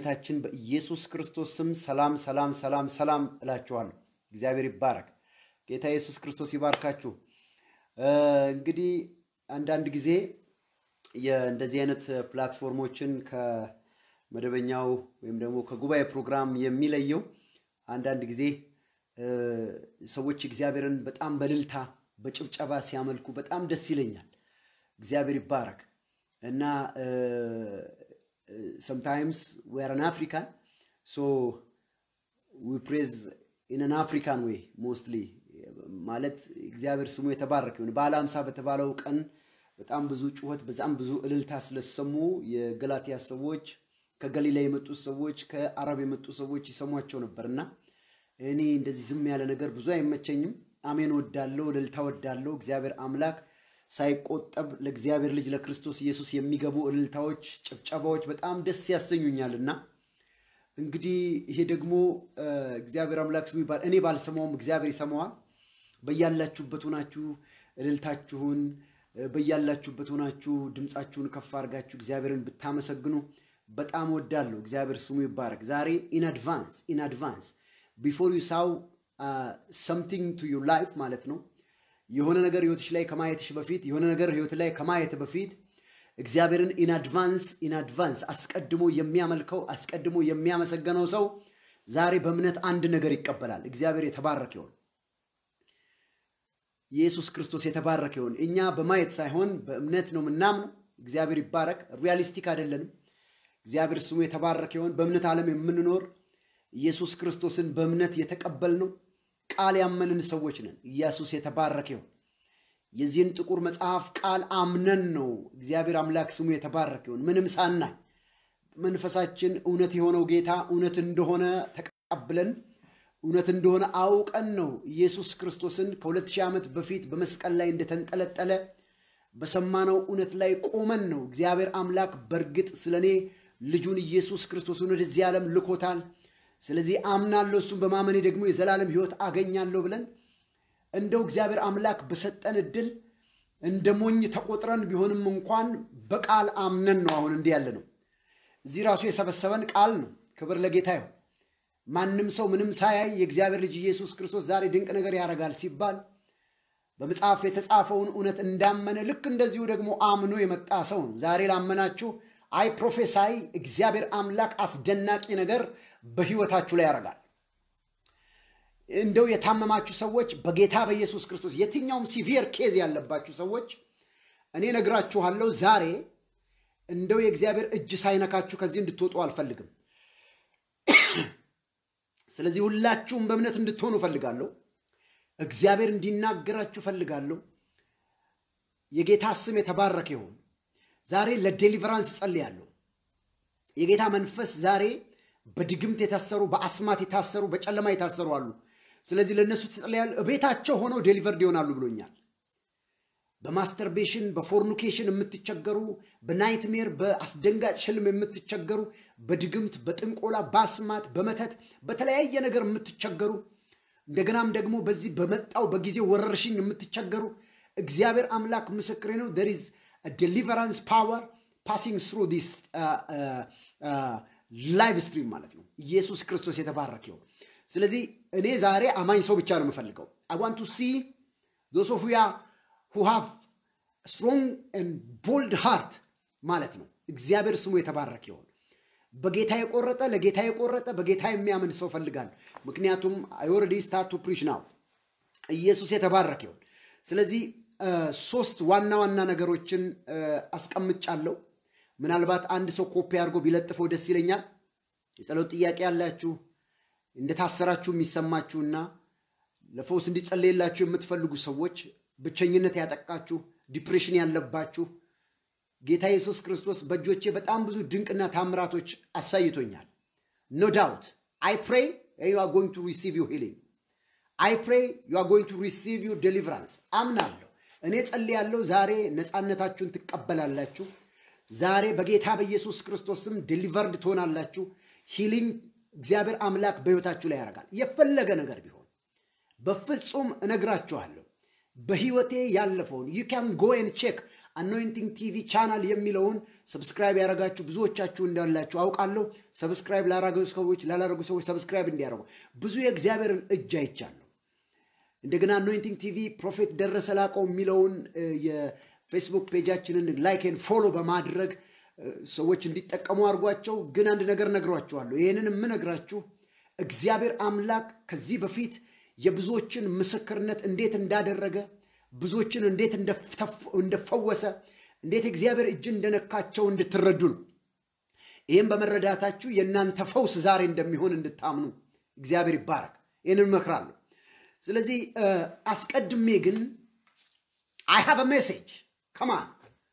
በመድኃኒታችን በኢየሱስ ክርስቶስ ስም ሰላም ሰላም ሰላም ሰላም እላችኋለሁ። እግዚአብሔር ይባረክ። ጌታ ኢየሱስ ክርስቶስ ይባርካችሁ። እንግዲህ አንዳንድ ጊዜ እንደዚህ አይነት ፕላትፎርሞችን ከመደበኛው ወይም ደግሞ ከጉባኤ ፕሮግራም የሚለየው አንዳንድ ጊዜ ሰዎች እግዚአብሔርን በጣም በልልታ በጭብጨባ ሲያመልኩ በጣም ደስ ይለኛል። እግዚአብሔር ይባረክ እና sometimes we are an African, so we praise in an African way mostly ማለት እግዚአብሔር ስሙ የተባረከ ይሁን። በዓለ ሃምሳ በተባለው ቀን በጣም ብዙ ጩኸት፣ በጣም ብዙ እልልታ ስለሰሙ የገላትያ ሰዎች፣ ከገሊላ የመጡት ሰዎች፣ ከአረብ የመጡ ሰዎች ይሰሟቸው ነበር እና እኔ እንደዚህ ዝም ያለ ነገር ብዙ አይመቸኝም። አሜን ወዳለው፣ እልልታ ወዳለው እግዚአብሔር አምላክ ሳይቆጠብ ለእግዚአብሔር ልጅ ለክርስቶስ ኢየሱስ የሚገቡ እልልታዎች፣ ጭብጨባዎች በጣም ደስ ያሰኙኛል እና እንግዲህ ይሄ ደግሞ እግዚአብሔር አምላክ ስሙ ይባል። እኔ ባልሰማውም እግዚአብሔር ይሰማዋል። በያላችሁበት ሆናችሁ እልልታችሁን በያላችሁበት ሆናችሁ ድምፃችሁን ከፍ አድርጋችሁ እግዚአብሔርን ብታመሰግኑ በጣም ወዳለሁ። እግዚአብሔር ስሙ ይባረክ። ዛሬ ኢን አድቫንስ ኢን አድቫንስ ቢፎር ዩ ሳው ሰምቲንግ ቱ ዩር ላይፍ ማለት ነው የሆነ ነገር ህይወትሽ ላይ ከማየትሽ በፊት የሆነ ነገር ህይወት ላይ ከማየት በፊት እግዚአብሔርን ኢን አድቫንስ ኢን አድቫንስ አስቀድሞ የሚያመልከው አስቀድሞ የሚያመሰገነው ሰው ዛሬ በእምነት አንድ ነገር ይቀበላል። እግዚአብሔር የተባረከ ይሆን። ኢየሱስ ክርስቶስ የተባረከ ይሆን። እኛ በማየት ሳይሆን በእምነት ነው የምናምነው። እግዚአብሔር ይባረክ። ሪያሊስቲክ አይደለንም። እግዚአብሔር ስሙ የተባረከ ይሆን። በእምነት ዓለም የምንኖር ኢየሱስ ክርስቶስን በእምነት የተቀበልነው ቃል ያመንን ሰዎች ነን። ኢየሱስ የተባረከ ይሁን። የዚህን ጥቁር መጽሐፍ ቃል አምነን ነው እግዚአብሔር አምላክ ስሙ የተባረከ ይሁን። ምንም ሳናይ መንፈሳችን እውነት የሆነው ጌታ እውነት እንደሆነ ተቀብለን እውነት እንደሆነ አውቀን ነው ኢየሱስ ክርስቶስን ከሁለት ሺህ ዓመት በፊት በመስቀል ላይ እንደተንጠለጠለ በሰማነው እውነት ላይ ቆመን ነው እግዚአብሔር አምላክ በእርግጥ ስለ እኔ ልጁን ኢየሱስ ክርስቶስን ወደዚህ ዓለም ልኮታል ስለዚህ አምናለሁ፣ እሱም በማመኔ ደግሞ የዘላለም ሕይወት አገኛለሁ ብለን እንደው እግዚአብሔር አምላክ በሰጠን እድል እንደ ሞኝ ተቆጥረን ቢሆንም እንኳን በቃል አምነን ነው አሁን እንዲህ ያለ ነው። እዚህ ራሱ የሰበሰበን ቃል ነው። ክብር ለጌታ ይሁን። ማንም ሰው ምንም ሳያይ የእግዚአብሔር ልጅ ኢየሱስ ክርስቶስ ዛሬ ድንቅ ነገር ያደርጋል ሲባል በመጽሐፍ የተጻፈውን እውነት እንዳመነ ልክ እንደዚሁ ደግሞ አምኖ የመጣ ሰው ነው። ዛሬ ላመናችሁ አይ ፕሮፌሳይ እግዚአብሔር አምላክ አስደናቂ ነገር በህይወታችሁ ላይ ያደርጋል። እንደው የታመማችሁ ሰዎች በጌታ በኢየሱስ ክርስቶስ የትኛውም ሲቪየር ኬዝ ያለባችሁ ሰዎች እኔ ነግራችኋለሁ፣ ዛሬ እንደው የእግዚአብሔር እጅ ሳይነካችሁ ከዚህ እንድትወጡ አልፈልግም። ስለዚህ ሁላችሁም በእምነት እንድትሆኑ እፈልጋለሁ። እግዚአብሔር እንዲናገራችሁ እፈልጋለሁ። የጌታ ስም የተባረከ ይሁን። ዛሬ ለዴሊቨራንስ ጸልያለሁ። የጌታ መንፈስ ዛሬ በድግምት የታሰሩ በአስማት የታሰሩ በጨለማ የታሰሩ አሉ። ስለዚህ ለእነሱ ትጸልያለሁ። ቤታቸው ሆነው ዴሊቨርድ ይሆናሉ ብሎኛል። በማስተርቤሽን በፎርኒኬሽን የምትቸገሩ፣ በናይትሜር በአስደንጋጭ ህልም የምትቸገሩ፣ በድግምት በጥንቆላ በአስማት በመተት በተለያየ ነገር የምትቸገሩ እንደገናም ደግሞ በዚህ በመጣው በጊዜ ወረርሽኝ የምትቸገሩ እግዚአብሔር አምላክ ምስክሬ ነው there is a deliverance power passing through this ላይቭ ስትሪም ማለት ነው። ኢየሱስ ክርስቶስ የተባረከ ይሁን። ስለዚህ እኔ ዛሬ አማኝ ሰው ብቻ ነው የምፈልገው። አይ ዋንት ቱ ሲ ዞስ ኦፍ ያ ሁ ሃቭ ስትሮንግ ኤንድ ቦልድ ሃርት ማለት ነው። እግዚአብሔር ስሙ የተባረከ ይሁን። በጌታ የቆረጠ ለጌታ የቆረጠ በጌታ የሚያምን ሰው ፈልጋለሁ። ምክንያቱም አይ ኦልሬዲ ስታርት ቱ ፕሪች ናው። ኢየሱስ የተባረከ ይሁን። ስለዚህ ሶስት ዋና ዋና ነገሮችን አስቀምጫለሁ። ምናልባት አንድ ሰው ኮፒ አድርጎ ቢለጥፈው ደስ ይለኛል። የጸሎት ጥያቄ ያላችሁ እንደታሰራችሁ የሚሰማችሁና ለፈውስ እንዲጸለይላችሁ የምትፈልጉ ሰዎች፣ ብቸኝነት ያጠቃችሁ፣ ዲፕሬሽን ያለባችሁ ጌታ ኢየሱስ ክርስቶስ በእጆቼ በጣም ብዙ ድንቅና ታምራቶች አሳይቶኛል። ኖ ዳውት አይ ፕሬይ ዩ አር ጎይንግ ቱ ሪሲቭ ዩ ሂሊንግ አይ ፕሬይ ዩ አር ጎይንግ ቱ ሪሲቭ ዩ ዴሊቨራንስ አምናለሁ። እኔ ጸልያለሁ። ዛሬ ነፃነታችሁን ትቀበላላችሁ። ዛሬ በጌታ በኢየሱስ ክርስቶስም ዴሊቨርድ ትሆናላችሁ። ሂሊንግ እግዚአብሔር አምላክ በሕይወታችሁ ላይ ያደርጋል። የፈለገ ነገር ቢሆን በፍጹም እነግራችኋለሁ። በሕይወቴ ያለፈውን ዩ ካን ጎ ኤን ቼክ አኖይንቲንግ ቲቪ ቻናል የሚለውን ሰብስክራይብ ያደረጋችሁ ብዙዎቻችሁ እንዳላችሁ አውቃለሁ። ሰብስክራይብ ላደረጉ ሰዎች ላላደረጉ ሰዎች ሰብስክራይብ እንዲያደርጉ ብዙ የእግዚአብሔርን እጅ አይቻለሁ። እንደገና አኖይንቲንግ ቲቪ ፕሮፌት ደረሰ ላቀው የሚለውን የፌስቡክ ፔጃችንን ላይክን ፎሎ በማድረግ ሰዎች እንዲጠቀሙ አድርጓቸው። ግን አንድ ነገር ነግሯችኋለሁ። ይህንን የምነግራችሁ እግዚአብሔር አምላክ ከዚህ በፊት የብዙዎችን ምስክርነት እንዴት እንዳደረገ ብዙዎችን እንዴት እንደፈወሰ እንዴት እግዚአብሔር እጅ እንደነካቸው እንድትረዱ ነው። ይህም በመረዳታችሁ የእናንተ ፈውስ ዛሬ እንደሚሆን እንድታምኑ እግዚአብሔር ይባረክ። ይህንን እመክራለሁ። ስለዚህ አስቀድሜ ግን አይ ሃቭ ሜሴጅ ከማን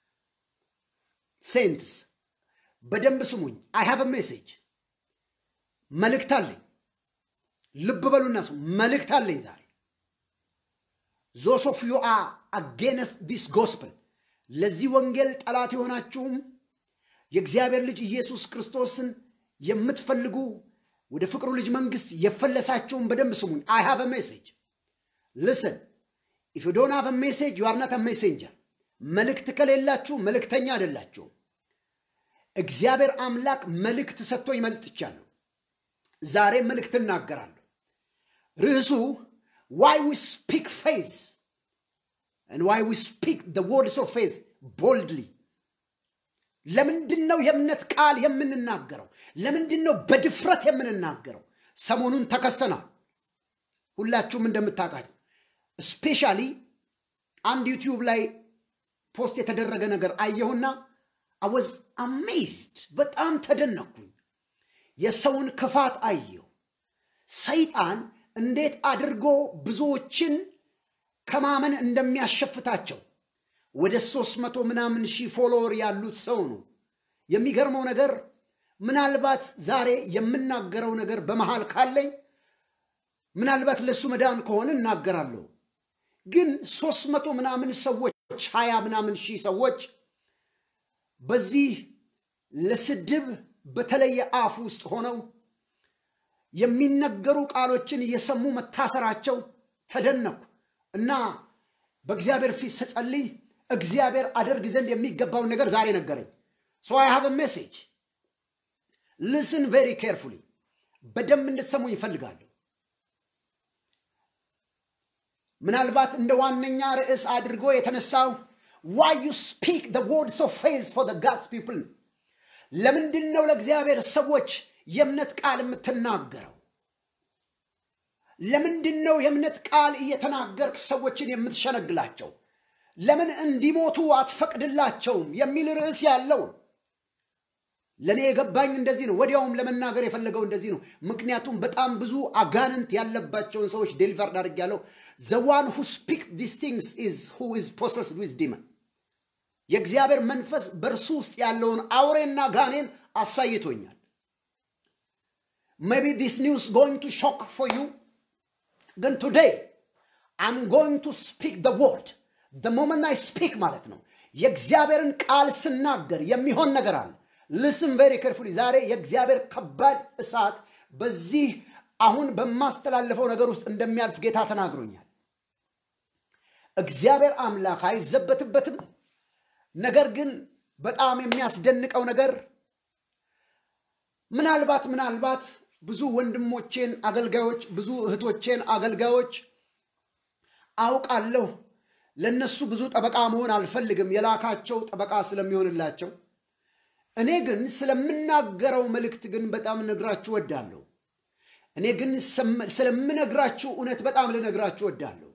ሴንትስ በደንብ ስሙኝ። አይ ሃቭ ሜሴጅ መልእክት አለኝ። ልብ በሉና ስሙ። መልእክት አለኝ ዛሬ ዞስ ኦፍ ዩ አር አጌንስት ዲስ ጎስፕል ለዚህ ወንጌል ጠላት የሆናችሁም የእግዚአብሔር ልጅ ኢየሱስ ክርስቶስን የምትፈልጉ ወደ ፍቅሩ ልጅ መንግስት የፈለሳችሁም በደንብ ስሙኝ። አይ ሃቭ ሜሴጅ ልስን ኢፍ ዩ ዶንት ሃቭ ሜሴጅ ዩ አር ናት ሜሴንጀር። መልእክት ከሌላችሁ መልእክተኛ አይደላችሁም። እግዚአብሔር አምላክ መልእክት ሰጥቶኝ መልጥቻለሁ። ዛሬ መልእክት እናገራለሁ። ርዕሱ ዋይ ዊ ስፒክ ፌዝ ዋይ ዊ ስፒክ ወርድስ ኦፍ ፌዝ ቦልድሊ። ለምንድን ነው የእምነት ቃል የምንናገረው? ለምንድን ነው በድፍረት የምንናገረው? ሰሞኑን ተከሰናል። ሁላችሁም እንደምታውቃችሁ ስፔሻሊ አንድ ዩቲዩብ ላይ ፖስት የተደረገ ነገር አየሁና አወዝ አሜዝድ በጣም ተደነኩኝ። የሰውን ክፋት አየሁ። ሰይጣን እንዴት አድርጎ ብዙዎችን ከማመን እንደሚያሸፍታቸው ወደ ሶስት መቶ ምናምን ሺህ ፎሎወር ያሉት ሰው ነው። የሚገርመው ነገር ምናልባት ዛሬ የምናገረው ነገር በመሃል ካለኝ ምናልባት ለእሱ መዳን ከሆነ እናገራለሁ። ግን ሶስት መቶ ምናምን ሰዎች ሀያ ምናምን ሺህ ሰዎች በዚህ ለስድብ በተለየ አፍ ውስጥ ሆነው የሚነገሩ ቃሎችን እየሰሙ መታሰራቸው ተደነኩ እና በእግዚአብሔር ፊት ስጸልይ እግዚአብሔር አደርግ ዘንድ የሚገባውን ነገር ዛሬ ነገረኝ። ሶ አይ ሃቭ ሜሴጅ ልስን ቬሪ ኬርፉሊ በደንብ እንድትሰሙኝ ይፈልጋለሁ። ምናልባት እንደ ዋነኛ ርዕስ አድርጎ የተነሳው ዋይ ዩ ስፒክ ደ ወርድስ ኦፍ ፌዝ ፎር ጋድስ ፒፕል ነው። ለምንድን ነው ለእግዚአብሔር ሰዎች የእምነት ቃል የምትናገረው? ለምንድን ነው የእምነት ቃል እየተናገርክ ሰዎችን የምትሸነግላቸው? ለምን እንዲሞቱ አትፈቅድላቸውም? የሚል ርዕስ ያለው ለእኔ የገባኝ እንደዚህ ነው። ወዲያውም ለመናገር የፈለገው እንደዚህ ነው። ምክንያቱም በጣም ብዙ አጋንንት ያለባቸውን ሰዎች ዴሊቨርድ አድርጌያለሁ። ዘ ዋን ሁ ስፒክ ዲስ ቲንግስ ኢዝ ሁ ኢዝ ፖሰስድ ዊዝ ዲመን የእግዚአብሔር መንፈስ በእርሱ ውስጥ ያለውን አውሬና ጋኔን አሳይቶኛል። ሜቢ ዲስ ኒውስ ጎይንግ ቱ ሾክ ፎር ዩ ግን ቱዴይ አም ጎይንግ ቱ ስፒክ ደ ወርድ ደ ሞመንት አይ ስፒክ ማለት ነው። የእግዚአብሔርን ቃል ስናገር የሚሆን ነገር አለ። ልስም ቬሪ ከርፉሊ። ዛሬ የእግዚአብሔር ከባድ እሳት በዚህ አሁን በማስተላለፈው ነገር ውስጥ እንደሚያልፍ ጌታ ተናግሮኛል። እግዚአብሔር አምላክ አይዘበትበትም። ነገር ግን በጣም የሚያስደንቀው ነገር ምናልባት ምናልባት ብዙ ወንድሞቼን አገልጋዮች፣ ብዙ እህቶቼን አገልጋዮች አውቃለሁ። ለነሱ ብዙ ጠበቃ መሆን አልፈልግም፣ የላካቸው ጠበቃ ስለሚሆንላቸው። እኔ ግን ስለምናገረው መልእክት ግን በጣም ነግራችሁ ወዳለሁ። እኔ ግን ስለምነግራችሁ እውነት በጣም ልነግራችሁ ወዳለሁ።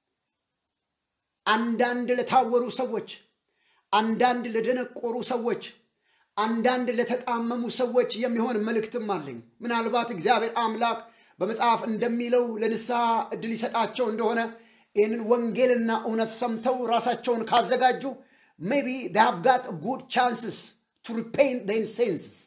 አንዳንድ ለታወሩ ሰዎች አንዳንድ ለደነቆሩ ሰዎች፣ አንዳንድ ለተጣመሙ ሰዎች የሚሆን መልእክትም አለኝ። ምናልባት እግዚአብሔር አምላክ በመጽሐፍ እንደሚለው ለንስሐ እድል ይሰጣቸው እንደሆነ ይህንን ወንጌልና እውነት ሰምተው ራሳቸውን ካዘጋጁ ሜቢ ሃቭ ጋት ጉድ ቻንስስ ቱ ሪፔንት ዜር ሴንስስ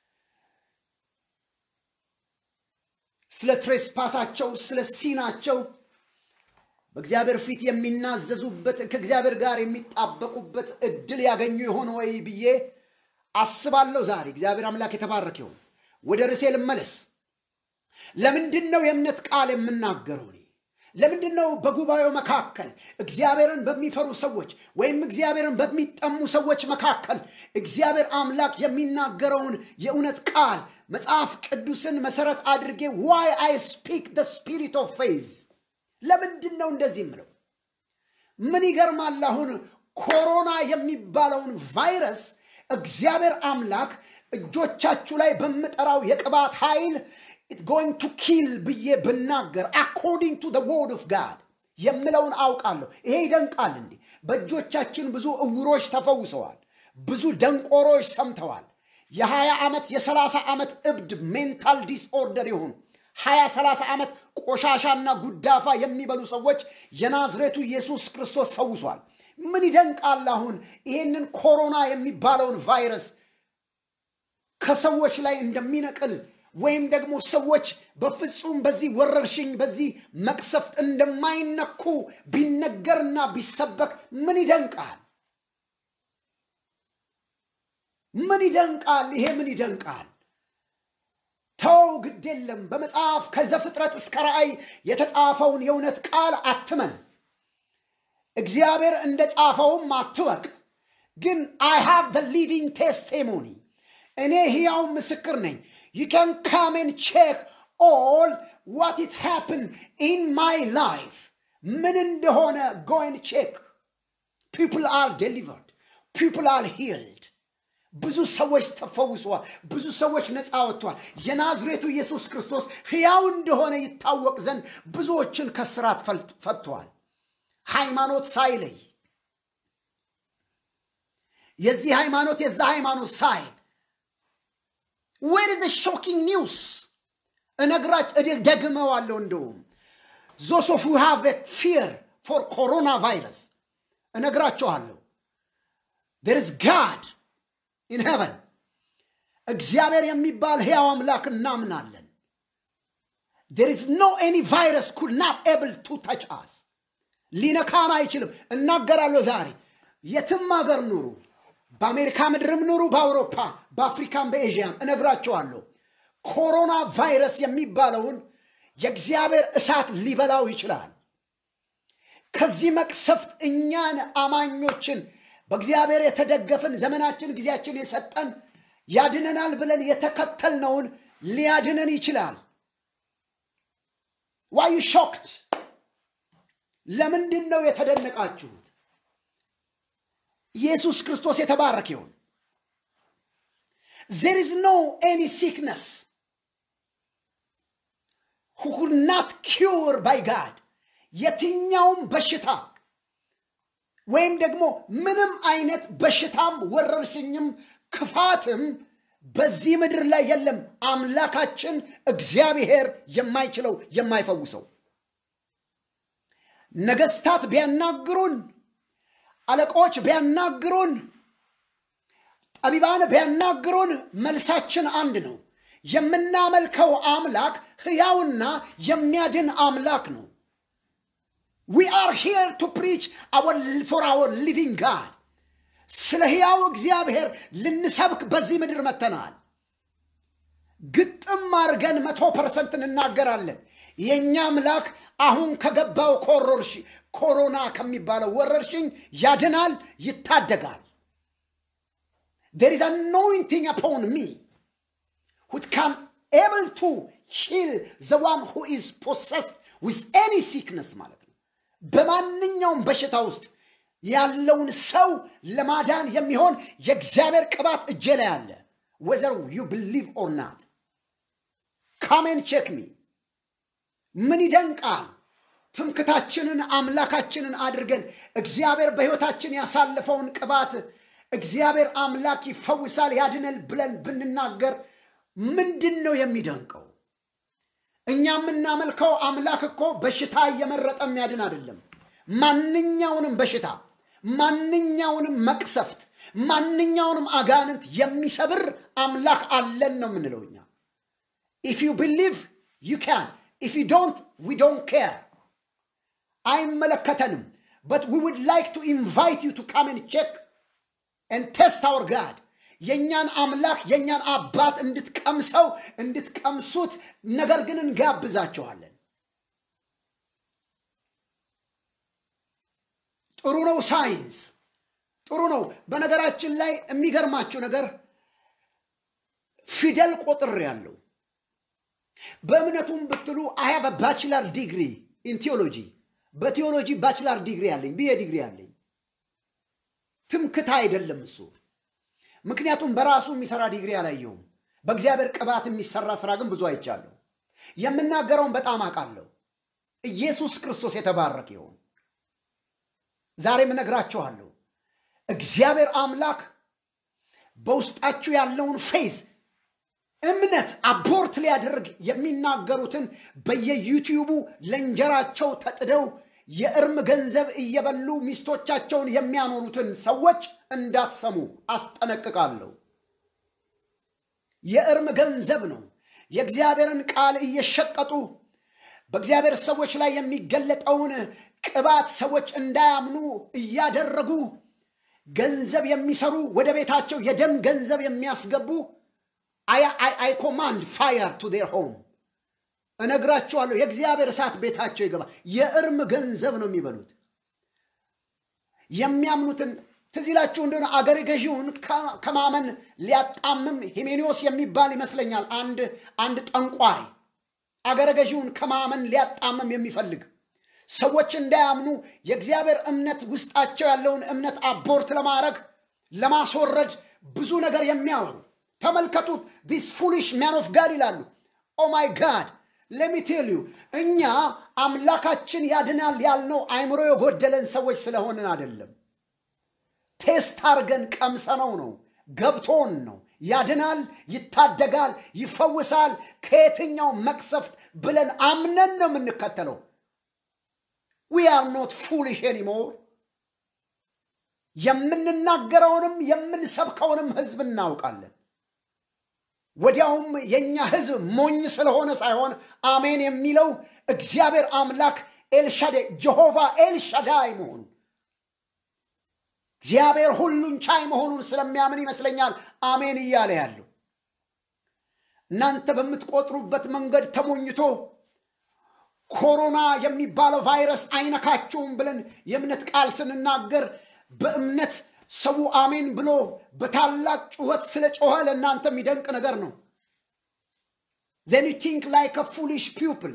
ስለ ትሬስፓሳቸው ስለ ሲናቸው በእግዚአብሔር ፊት የሚናዘዙበት ከእግዚአብሔር ጋር የሚጣበቁበት እድል ያገኙ የሆነ ወይ ብዬ አስባለሁ። ዛሬ እግዚአብሔር አምላክ የተባረከ ይሁን። ወደ ርዕሴ ልመለስ። ለምንድን ነው የእምነት ቃል የምናገረው? እኔ ለምንድን ነው በጉባኤው መካከል እግዚአብሔርን በሚፈሩ ሰዎች ወይም እግዚአብሔርን በሚጠሙ ሰዎች መካከል እግዚአብሔር አምላክ የሚናገረውን የእውነት ቃል መጽሐፍ ቅዱስን መሰረት አድርጌ ዋይ አይ ስፒክ ደ ስፒሪት ኦፍ ፌዝ ለምንድን ነው እንደዚህ ምለው? ምን ይገርማል። አሁን ኮሮና የሚባለውን ቫይረስ እግዚአብሔር አምላክ እጆቻችሁ ላይ በምጠራው የቅባት ኃይል ኢት ጎይንግ ቱ ኪል ብዬ ብናገር አኮርዲንግ ቱ ወርድ ኦፍ ጋድ የምለውን አውቃለሁ። ይሄ ይደንቃል። እንዲህ በእጆቻችን ብዙ እውሮች ተፈውሰዋል። ብዙ ደንቆሮች ሰምተዋል። የሀያ ዓመት የሰላሳ ዓመት እብድ ሜንታል ዲስኦርደር የሆኑ ሀያ ሰላሳ ዓመት ቆሻሻና ጉዳፋ የሚበሉ ሰዎች የናዝሬቱ ኢየሱስ ክርስቶስ ፈውሷል። ምን ይደንቃል። አሁን ይህንን ኮሮና የሚባለውን ቫይረስ ከሰዎች ላይ እንደሚነቅል ወይም ደግሞ ሰዎች በፍጹም በዚህ ወረርሽኝ በዚህ መቅሰፍት እንደማይነኩ ቢነገርና ቢሰበክ ምን ይደንቃል? ምን ይደንቃል? ይሄ ምን ይደንቃል? ተው፣ ግድ የለም። በመጽሐፍ ከዘፍጥረት እስከ ራእይ የተጻፈውን የእውነት ቃል አትመን። እግዚአብሔር እንደ ጻፈውም አትወቅ። ግን አይ ሃቭ ደ ሊቪንግ ቴስቲሞኒ እኔ ሕያው ምስክር ነኝ። You can come and check all what it happened in my life. ምን እንደሆነ go and check. People are delivered. People are healed. ብዙ ሰዎች ተፈውሰዋል። ብዙ ሰዎች ነፃ ወጥተዋል። የናዝሬቱ ኢየሱስ ክርስቶስ ሕያው እንደሆነ ይታወቅ ዘንድ ብዙዎችን ከስራት ፈጥተዋል። ሃይማኖት ሳይለይ የዚህ ሃይማኖት የዛ ሃይማኖት ሳይል ዌር ደ ሾኪንግ ኒውስ እነግራች ደግመዋለሁ። እንደውም ዞስ ኦፍ ዩ ሃቭ ፊር ፎር ኮሮና ቫይረስ እነግራቸዋለሁ። ዴር ኢዝ ጋድ ኢን ሄቨን እግዚአብሔር የሚባል ሕያው አምላክ እናምናለን። ዴር ኢዝ ኖ ኤኒ ቫይረስ ኩድ ናት ኤብል ቱ ተች አስ ሊነካን አይችልም። እናገራለሁ ዛሬ የትም ሀገር ኑሩ በአሜሪካ ምድርም ኑሩ፣ በአውሮፓ፣ በአፍሪካም፣ በኤዥያም እነግራቸዋለሁ። ኮሮና ቫይረስ የሚባለውን የእግዚአብሔር እሳት ሊበላው ይችላል። ከዚህ መቅሰፍት እኛን አማኞችን በእግዚአብሔር የተደገፍን ዘመናችን ጊዜያችን የሰጠን ያድነናል ብለን የተከተልነውን ሊያድነን ይችላል። ዋዩ ሾክት ለምንድን ነው የተደነቃችሁት? ኢየሱስ ክርስቶስ የተባረከ ይሁን። ዜር ኢዝ ኖ ኤኒ ሲክነስ ሁ ኩድ ናት ኪውር ባይ ጋድ የትኛውም በሽታ ወይም ደግሞ ምንም አይነት በሽታም ወረርሽኝም ክፋትም በዚህ ምድር ላይ የለም። አምላካችን እግዚአብሔር የማይችለው የማይፈውሰው ነገስታት ቢያናግሩን አለቆች ቢያናግሩን፣ ጠቢባን ቢያናግሩን መልሳችን አንድ ነው። የምናመልከው አምላክ ሕያውና የሚያድን አምላክ ነው። ዊ አር ሂር ቱ ፕሪች ፎር አወር ሊቪንግ ጋድ ስለ ሕያው እግዚአብሔር ልንሰብክ በዚህ ምድር መተናል። ግጥም አድርገን መቶ ፐርሰንት እንናገራለን። የእኛ አምላክ አሁን ከገባው ኮሮና ከሚባለው ወረርሽኝ ያድናል፣ ይታደጋል። ዴር ኢዝ አኖይንቲንግ አፖን ሚ ሁት ካን ኤብል ቱ ሂል ዘ ዋን ሁ ኢዝ ፖሰስድ ዊዝ ኤኒ ሲክነስ ማለት ነው። በማንኛውም በሽታ ውስጥ ያለውን ሰው ለማዳን የሚሆን የእግዚአብሔር ቅባት እጄ ላይ አለ። ወዘር ዩ ብሊቭ ኦር ናት ካሜን ቼክ ሚ ምን ይደንቃል! ትምክታችንን አምላካችንን አድርገን እግዚአብሔር በሕይወታችን ያሳለፈውን ቅባት እግዚአብሔር አምላክ ይፈውሳል ያድነል ብለን ብንናገር ምንድን ነው የሚደንቀው? እኛ የምናመልከው አምላክ እኮ በሽታ እየመረጠ የሚያድን አይደለም። ማንኛውንም በሽታ፣ ማንኛውንም መቅሰፍት፣ ማንኛውንም አጋንንት የሚሰብር አምላክ አለን ነው የምንለው እኛ ኢፍ ዩ ቢሊቭ ዩ ካን ኢፍ ዩ ዶንት ዊ ዶንት ኬር አይመለከተንም በት ዊ ውድ ላይክ ቱ ኢንቫይት ዩ ቱ ካም ን ቼክ ን ቴስት አወር ጋድ የእኛን አምላክ የእኛን አባት እንድትቀምሰው እንድትቀምሱት ነገር ግን እንጋብዛቸዋለን ጥሩ ነው። ሳይንስ ጥሩ ነው። በነገራችን ላይ የሚገርማችሁ ነገር ፊደል ቆጥር ያለው በእምነቱም ብትሉ አያ በባችላር ዲግሪ ኢን ቴዎሎጂ በቴዎሎጂ ባችላር ዲግሪ አለኝ ብዬ ዲግሪ አለኝ። ትምክታ አይደለም እሱ። ምክንያቱም በራሱ የሚሰራ ዲግሪ አላየውም። በእግዚአብሔር ቅባት የሚሰራ ስራ ግን ብዙ አይቻለሁ። የምናገረውን በጣም አውቃለሁ። ኢየሱስ ክርስቶስ የተባረክ ይሆን። ዛሬም እነግራችኋለሁ፣ እግዚአብሔር አምላክ በውስጣችሁ ያለውን ፌዝ እምነት አቦርት ሊያደርግ የሚናገሩትን በየዩቲዩቡ ለእንጀራቸው ተጥደው የእርም ገንዘብ እየበሉ ሚስቶቻቸውን የሚያኖሩትን ሰዎች እንዳትሰሙ አስጠነቅቃለሁ። የእርም ገንዘብ ነው። የእግዚአብሔርን ቃል እየሸቀጡ በእግዚአብሔር ሰዎች ላይ የሚገለጠውን ቅባት ሰዎች እንዳያምኑ እያደረጉ ገንዘብ የሚሰሩ ወደ ቤታቸው የደም ገንዘብ የሚያስገቡ አይ ኮማንድ ፋየር ቱ ዴር ሆም እነግራቸዋለሁ። የእግዚአብሔር እሳት ቤታቸው ይገባ። የእርም ገንዘብ ነው የሚበሉት። የሚያምኑትን ትዝ ይላችሁ እንደሆነ አገረ ገዢውን ከማመን ሊያጣምም ሂሜኒዎስ የሚባል ይመስለኛል አንድ አንድ ጠንቋይ አገረ ገዢውን ከማመን ሊያጣምም የሚፈልግ ሰዎች እንዳያምኑ የእግዚአብሔር እምነት ውስጣቸው ያለውን እምነት አቦርት ለማድረግ ለማስወረድ ብዙ ነገር የሚያወሩ ተመልከቱት። ዲስ ፉሊሽ ማን ኦፍ ጋድ ይላሉ። ኦ ማይ ጋድ ለሚቴልዩ እኛ አምላካችን ያድናል ያልነው አይምሮ የጎደለን ሰዎች ስለሆንን አይደለም። ቴስት አርገን ቀምሰነው ነው፣ ገብቶን ነው። ያድናል፣ ይታደጋል፣ ይፈውሳል ከየትኛው መቅሰፍት ብለን አምነን ነው የምንከተለው። ዊ አር ኖት ፉሊሽ ኤኒሞር። የምንናገረውንም የምንሰብከውንም ህዝብ እናውቃለን። ወዲያውም የእኛ ህዝብ ሞኝ ስለሆነ ሳይሆን አሜን የሚለው እግዚአብሔር አምላክ ኤልሻዳይ ጀሆቫ ኤልሻዳይ መሆኑ እግዚአብሔር ሁሉን ቻይ መሆኑን ስለሚያምን ይመስለኛል አሜን እያለ ያለው። እናንተ በምትቆጥሩበት መንገድ ተሞኝቶ ኮሮና የሚባለው ቫይረስ አይነካቸውም ብለን የእምነት ቃል ስንናገር በእምነት ሰው አሜን ብሎ በታላቅ ጩኸት ስለ ጮኸ ለእናንተ የሚደንቅ ነገር ነው። ዘን ዩ ቲንክ ላይክ አ ፉሊሽ ፒፕል።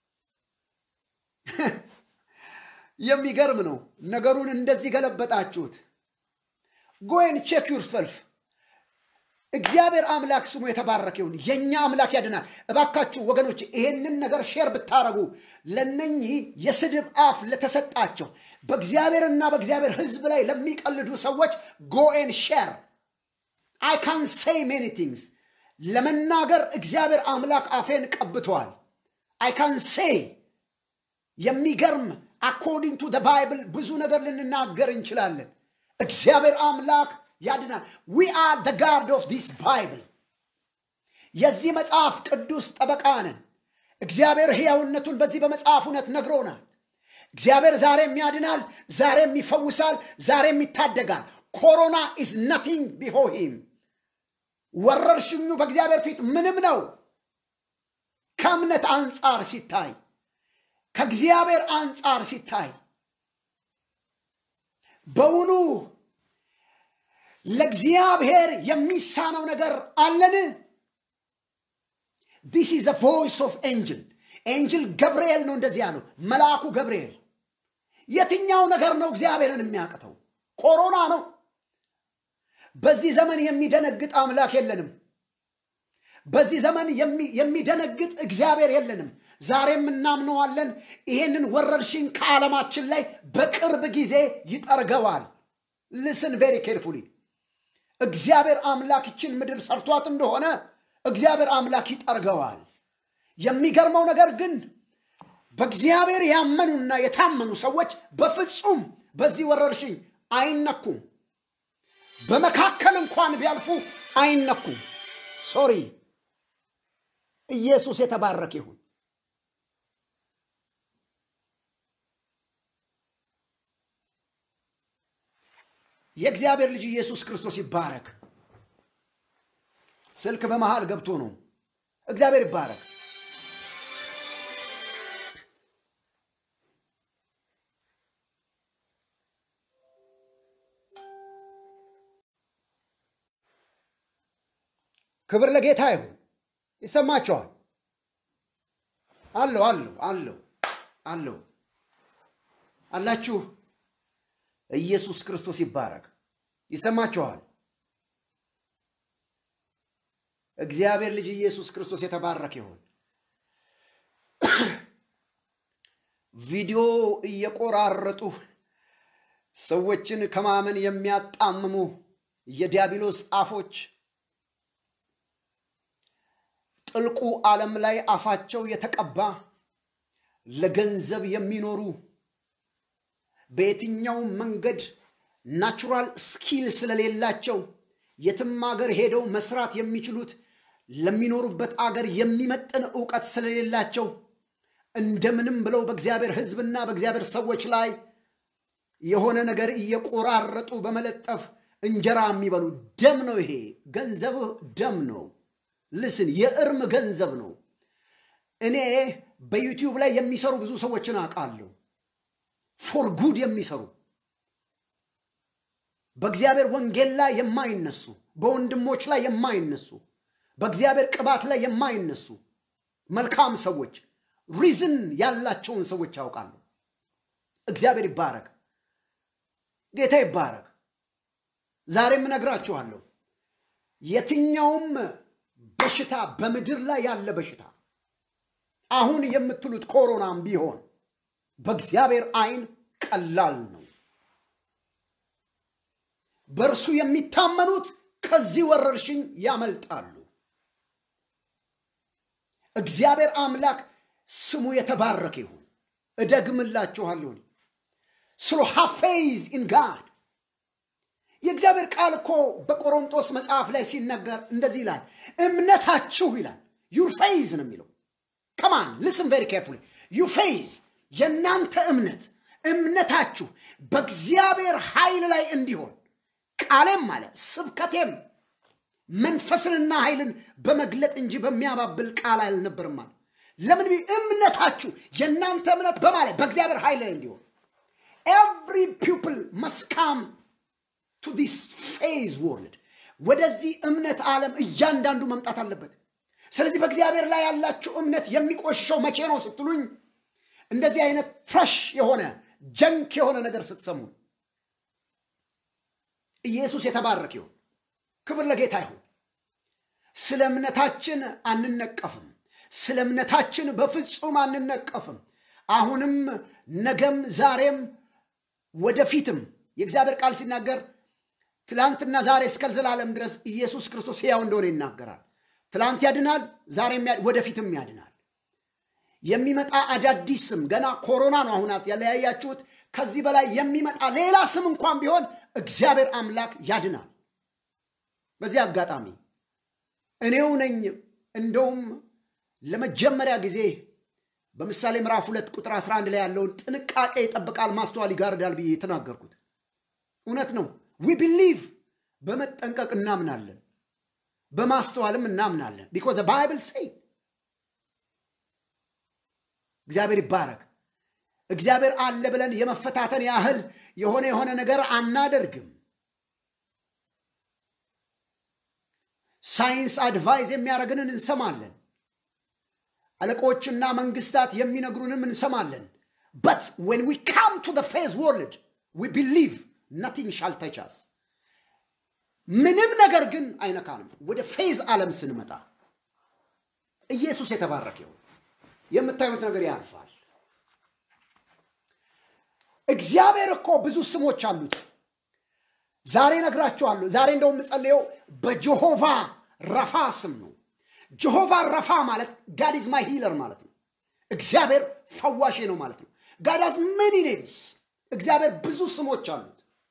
የሚገርም ነው። ነገሩን እንደዚህ ገለበጣችሁት። ጎን ቼክ ዩርሰልፍ። እግዚአብሔር አምላክ ስሙ የተባረከ ይሁን። የእኛ አምላክ ያድናል። እባካችሁ ወገኖች ይሄንን ነገር ሼር ብታረጉ ለነኚህ የስድብ አፍ ለተሰጣቸው በእግዚአብሔርና በእግዚአብሔር ሕዝብ ላይ ለሚቀልዱ ሰዎች ጎኤን ሼር አይ ካን ሴይ ሜኒ ቲንግስ ለመናገር እግዚአብሔር አምላክ አፌን ቀብተዋል። አይ ካን ሴይ የሚገርም አኮርዲንግ ቱ ባይብል ብዙ ነገር ልንናገር እንችላለን። እግዚአብሔር አምላክ ያድናል። ዊ አር ደ ጋርድ ኦፍ ዲስ ባይብል። የዚህ መጽሐፍ ቅዱስ ጠበቃ ነን። እግዚአብሔር ሕያውነቱን በዚህ በመጽሐፍ እውነት ነግሮናል። እግዚአብሔር ዛሬም ያድናል፣ ዛሬም ይፈውሳል፣ ዛሬም ይታደጋል። ኮሮና ኢዝ ነቲንግ ቢፎር ሂም። ወረርሽኙ በእግዚአብሔር ፊት ምንም ነው። ከእምነት አንጻር ሲታይ፣ ከእግዚአብሔር አንጻር ሲታይ በውኑ ለእግዚአብሔር የሚሳነው ነገር አለን? ዲስ ኢዝ ቮይስ ኦፍ ኤንጅል ኤንጅል ገብርኤል ነው እንደዚህ ያለው መልአኩ ገብርኤል። የትኛው ነገር ነው እግዚአብሔርን የሚያቅተው? ኮሮና ነው። በዚህ ዘመን የሚደነግጥ አምላክ የለንም። በዚህ ዘመን የሚደነግጥ እግዚአብሔር የለንም። ዛሬም እናምነዋለን። ይሄንን ወረርሽኝ ከዓለማችን ላይ በቅርብ ጊዜ ይጠርገዋል። ልስን ቬሪ ኬርፉሊ እግዚአብሔር አምላክ ይችን ምድር ሰርቷት እንደሆነ እግዚአብሔር አምላክ ይጠርገዋል። የሚገርመው ነገር ግን በእግዚአብሔር ያመኑና የታመኑ ሰዎች በፍጹም በዚህ ወረርሽኝ አይነኩም። በመካከል እንኳን ቢያልፉ አይነኩም። ሶሪ ኢየሱስ የተባረከ ይሁን። የእግዚአብሔር ልጅ ኢየሱስ ክርስቶስ ይባረክ። ስልክ በመሃል ገብቶ ነው። እግዚአብሔር ይባረክ። ክብር ለጌታ ይሁን። ይሰማቸዋል። አለው አለው አለው አለው አላችሁ። ኢየሱስ ክርስቶስ ይባረክ። ይሰማችኋል። እግዚአብሔር ልጅ ኢየሱስ ክርስቶስ የተባረከ ይሁን። ቪዲዮ እየቆራረጡ ሰዎችን ከማመን የሚያጣምሙ የዲያብሎስ አፎች ጥልቁ ዓለም ላይ አፋቸው የተቀባ ለገንዘብ የሚኖሩ በየትኛውም መንገድ ናቹራል ስኪል ስለሌላቸው የትም አገር ሄደው መስራት የሚችሉት ለሚኖሩበት አገር የሚመጥን እውቀት ስለሌላቸው እንደምንም ብለው በእግዚአብሔር ሕዝብና በእግዚአብሔር ሰዎች ላይ የሆነ ነገር እየቆራረጡ በመለጠፍ እንጀራ የሚበሉ ደም ነው። ይሄ ገንዘብህ ደም ነው። ልስን የእርም ገንዘብ ነው። እኔ በዩቲዩብ ላይ የሚሰሩ ብዙ ሰዎችን አውቃለሁ። ፎር ጉድ የሚሰሩ በእግዚአብሔር ወንጌል ላይ የማይነሱ በወንድሞች ላይ የማይነሱ በእግዚአብሔር ቅባት ላይ የማይነሱ መልካም ሰዎች ሪዝን ያላቸውን ሰዎች ያውቃሉ። እግዚአብሔር ይባረክ፣ ጌታ ይባረክ። ዛሬም እነግራችኋለሁ የትኛውም በሽታ በምድር ላይ ያለ በሽታ አሁን የምትሉት ኮሮናም ቢሆን በእግዚአብሔር ዓይን ቀላል ነው። በእርሱ የሚታመኑት ከዚህ ወረርሽኝ ያመልጣሉ። እግዚአብሔር አምላክ ስሙ የተባረከ ይሁን። እደግምላችኋለሁ ስሎ ሀፌዝ ኢን ጋድ የእግዚአብሔር ቃል እኮ በቆሮንጦስ መጽሐፍ ላይ ሲነገር እንደዚህ ይላል፣ እምነታችሁ ይላል ዩር ፌዝ ነው የሚለው። ከማን ልስን ቬሪ ኬርፉሊ ዩ ፌዝ የእናንተ እምነት እምነታችሁ በእግዚአብሔር ኃይል ላይ እንዲሆን ቃሌም አለ ስብከቴም መንፈስንና ኃይልን በመግለጥ እንጂ በሚያባብል ቃል አልነበርም አለ። ለምን እምነታችሁ የእናንተ እምነት በማለት በእግዚአብሔር ኃይል ላይ እንዲሆን ኤቭሪ ፒፕል መስካም ቱ ዲስ ፌዝ ወርልድ ወደዚህ እምነት ዓለም እያንዳንዱ መምጣት አለበት። ስለዚህ በእግዚአብሔር ላይ ያላችሁ እምነት የሚቆሽሸው መቼ ነው ስትሉኝ፣ እንደዚህ አይነት ፍረሽ የሆነ ጀንክ የሆነ ነገር ስትሰሙ፣ ኢየሱስ የተባረክ ይሁን። ክብር ለጌታ ይሁን። ስለ እምነታችን አንነቀፍም። ስለ እምነታችን በፍጹም አንነቀፍም። አሁንም፣ ነገም፣ ዛሬም ወደፊትም የእግዚአብሔር ቃል ሲናገር ትላንትና ዛሬ እስከ ዘላለም ድረስ ኢየሱስ ክርስቶስ ሕያው እንደሆነ ይናገራል። ትላንት ያድናል፣ ዛሬም ወደፊትም ያድናል። የሚመጣ አዳዲስ ስም ገና ኮሮና ነው አሁን ያለያያችሁት። ከዚህ በላይ የሚመጣ ሌላ ስም እንኳን ቢሆን እግዚአብሔር አምላክ ያድናል። በዚህ አጋጣሚ እኔው ነኝ እንደውም ለመጀመሪያ ጊዜ በምሳሌ ምዕራፍ ሁለት ቁጥር 11 ላይ ያለውን ጥንቃቄ ይጠብቃል፣ ማስተዋል ይጋርዳል ብዬ የተናገርኩት እውነት ነው። ዊ ቢሊቭ በመጠንቀቅ እናምናለን፣ በማስተዋልም እናምናለን። ቢኮዝ ባይብል ሴይ እግዚአብሔር ይባረክ። እግዚአብሔር አለ ብለን የመፈታተን ያህል የሆነ የሆነ ነገር አናደርግም። ሳይንስ አድቫይዝ የሚያደርግንን እንሰማለን። አለቆችና መንግስታት የሚነግሩንም እንሰማለን። በት ዌን ዊ ካም ቱ ፌዝ ወርልድ ዊ ቢሊቭ ነቲንግ ሻል ተች አስ ምንም ነገር ግን አይነካንም። ወደ ፌዝ ዓለም ስንመጣ ኢየሱስ የተባረከ ይሁን። የምታዩት ነገር ያልፋል። እግዚአብሔር እኮ ብዙ ስሞች አሉት። ዛሬ ነግራችኋለሁ። ዛሬ እንደውም የምጸልየው በጀሆቫ ረፋ ስም ነው። ጀሆቫ ረፋ ማለት ጋድ ኢዝ ማይ ሂለር ማለት ነው። እግዚአብሔር ፈዋሼ ነው ማለት ነው። ጋድ ሃዝ ሜኒ ኔምስ። እግዚአብሔር ብዙ ስሞች አሉት።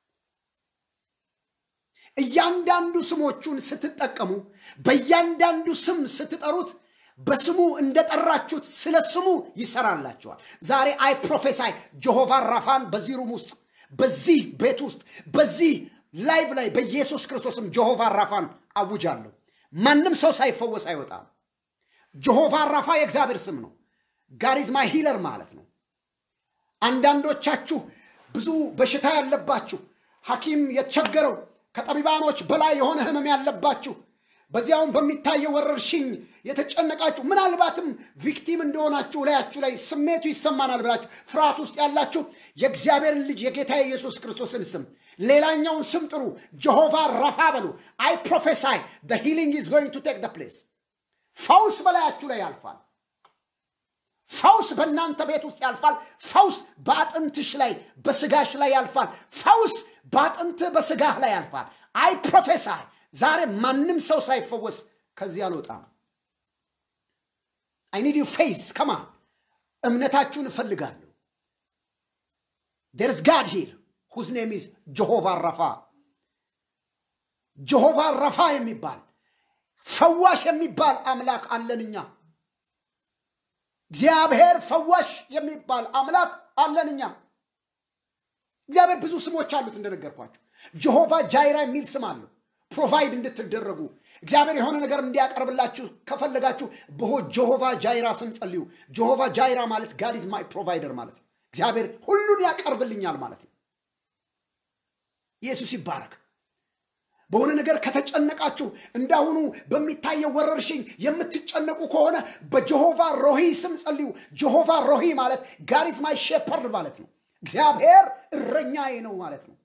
እያንዳንዱ ስሞቹን ስትጠቀሙ፣ በእያንዳንዱ ስም ስትጠሩት በስሙ እንደጠራችሁት ስለ ስሙ ይሰራላችኋል። ዛሬ አይ ፕሮፌሳይ ጀሆቫ ራፋን በዚህ ሩም ውስጥ በዚህ ቤት ውስጥ በዚህ ላይቭ ላይ በኢየሱስ ክርስቶስም ጀሆቫ ራፋን አውጃለሁ። ማንም ሰው ሳይፈወስ አይወጣም። ጀሆቫ ራፋ የእግዚአብሔር ስም ነው። ጋሪዝ ማይ ሂለር ማለት ነው። አንዳንዶቻችሁ ብዙ በሽታ ያለባችሁ ሐኪም የተቸገረው ከጠቢባኖች በላይ የሆነ ህመም ያለባችሁ በዚያውም በሚታየው ወረርሽኝ የተጨነቃችሁ ምናልባትም ቪክቲም እንደሆናችሁ ላያችሁ ላይ ስሜቱ ይሰማናል ብላችሁ ፍርሃት ውስጥ ያላችሁ የእግዚአብሔርን ልጅ የጌታ የኢየሱስ ክርስቶስን ስም ሌላኛውን ስም ጥሩ፣ ጀሆቫ ረፋ በሉ። አይ ፕሮፌሳይ the healing is going to take the place ፈውስ በላያችሁ ላይ ያልፋል። ፈውስ በእናንተ ቤት ውስጥ ያልፋል። ፈውስ በአጥንትሽ ላይ በስጋሽ ላይ ያልፋል። ፈውስ በአጥንትህ በስጋህ ላይ ያልፋል። አይ ፕሮፌሳይ ዛሬ ማንም ሰው ሳይፈወስ ከዚህ አልወጣም። አይ ኒድ ዩ ፌዝ ከማ እምነታችሁን እፈልጋለሁ። ዴርስ ጋድ ሂር ሁዝ ኔም ኢዝ ጀሆቫ ረፋ ጀሆቫ ረፋ የሚባል ፈዋሽ የሚባል አምላክ አለን እኛ። እግዚአብሔር ፈዋሽ የሚባል አምላክ አለን እኛ። እግዚአብሔር ብዙ ስሞች አሉት እንደነገርኳችሁ። ጀሆቫ ጃይራ የሚል ስም አለው። ፕሮቫይድ እንድትደረጉ እግዚአብሔር የሆነ ነገር እንዲያቀርብላችሁ ከፈለጋችሁ በሆ ጀሆቫ ጃይራ ስም ጸልዩ። ጀሆቫ ጃይራ ማለት ጋድ ኢዝ ማይ ፕሮቫይደር ማለት ነው። እግዚአብሔር ሁሉን ያቀርብልኛል ማለት ነው። ኢየሱስ ይባረክ። በሆነ ነገር ከተጨነቃችሁ እንዳሁኑ በሚታየው ወረርሽኝ የምትጨነቁ ከሆነ በጀሆቫ ሮሂ ስም ጸልዩ። ጀሆቫ ሮሂ ማለት ጋድ ኢዝ ማይ ሼፐርድ ማለት ነው። እግዚአብሔር እረኛዬ ነው ማለት ነው።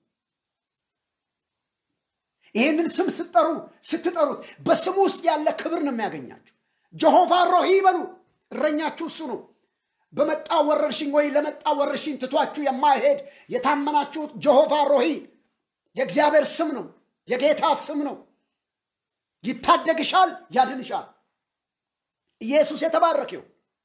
ይህንን ስም ስትጠሩ ስትጠሩት በስሙ ውስጥ ያለ ክብር ነው የሚያገኛችሁ። ጀሆቫ ሮሂ በሉ። እረኛችሁ እሱ ነው። በመጣ ወረርሽኝ ወይ ለመጣ ወረርሽኝ ትቷችሁ የማይሄድ የታመናችሁት ጀሆቫ ሮሂ የእግዚአብሔር ስም ነው። የጌታ ስም ነው። ይታደግሻል፣ ያድንሻል። ኢየሱስ የተባረከው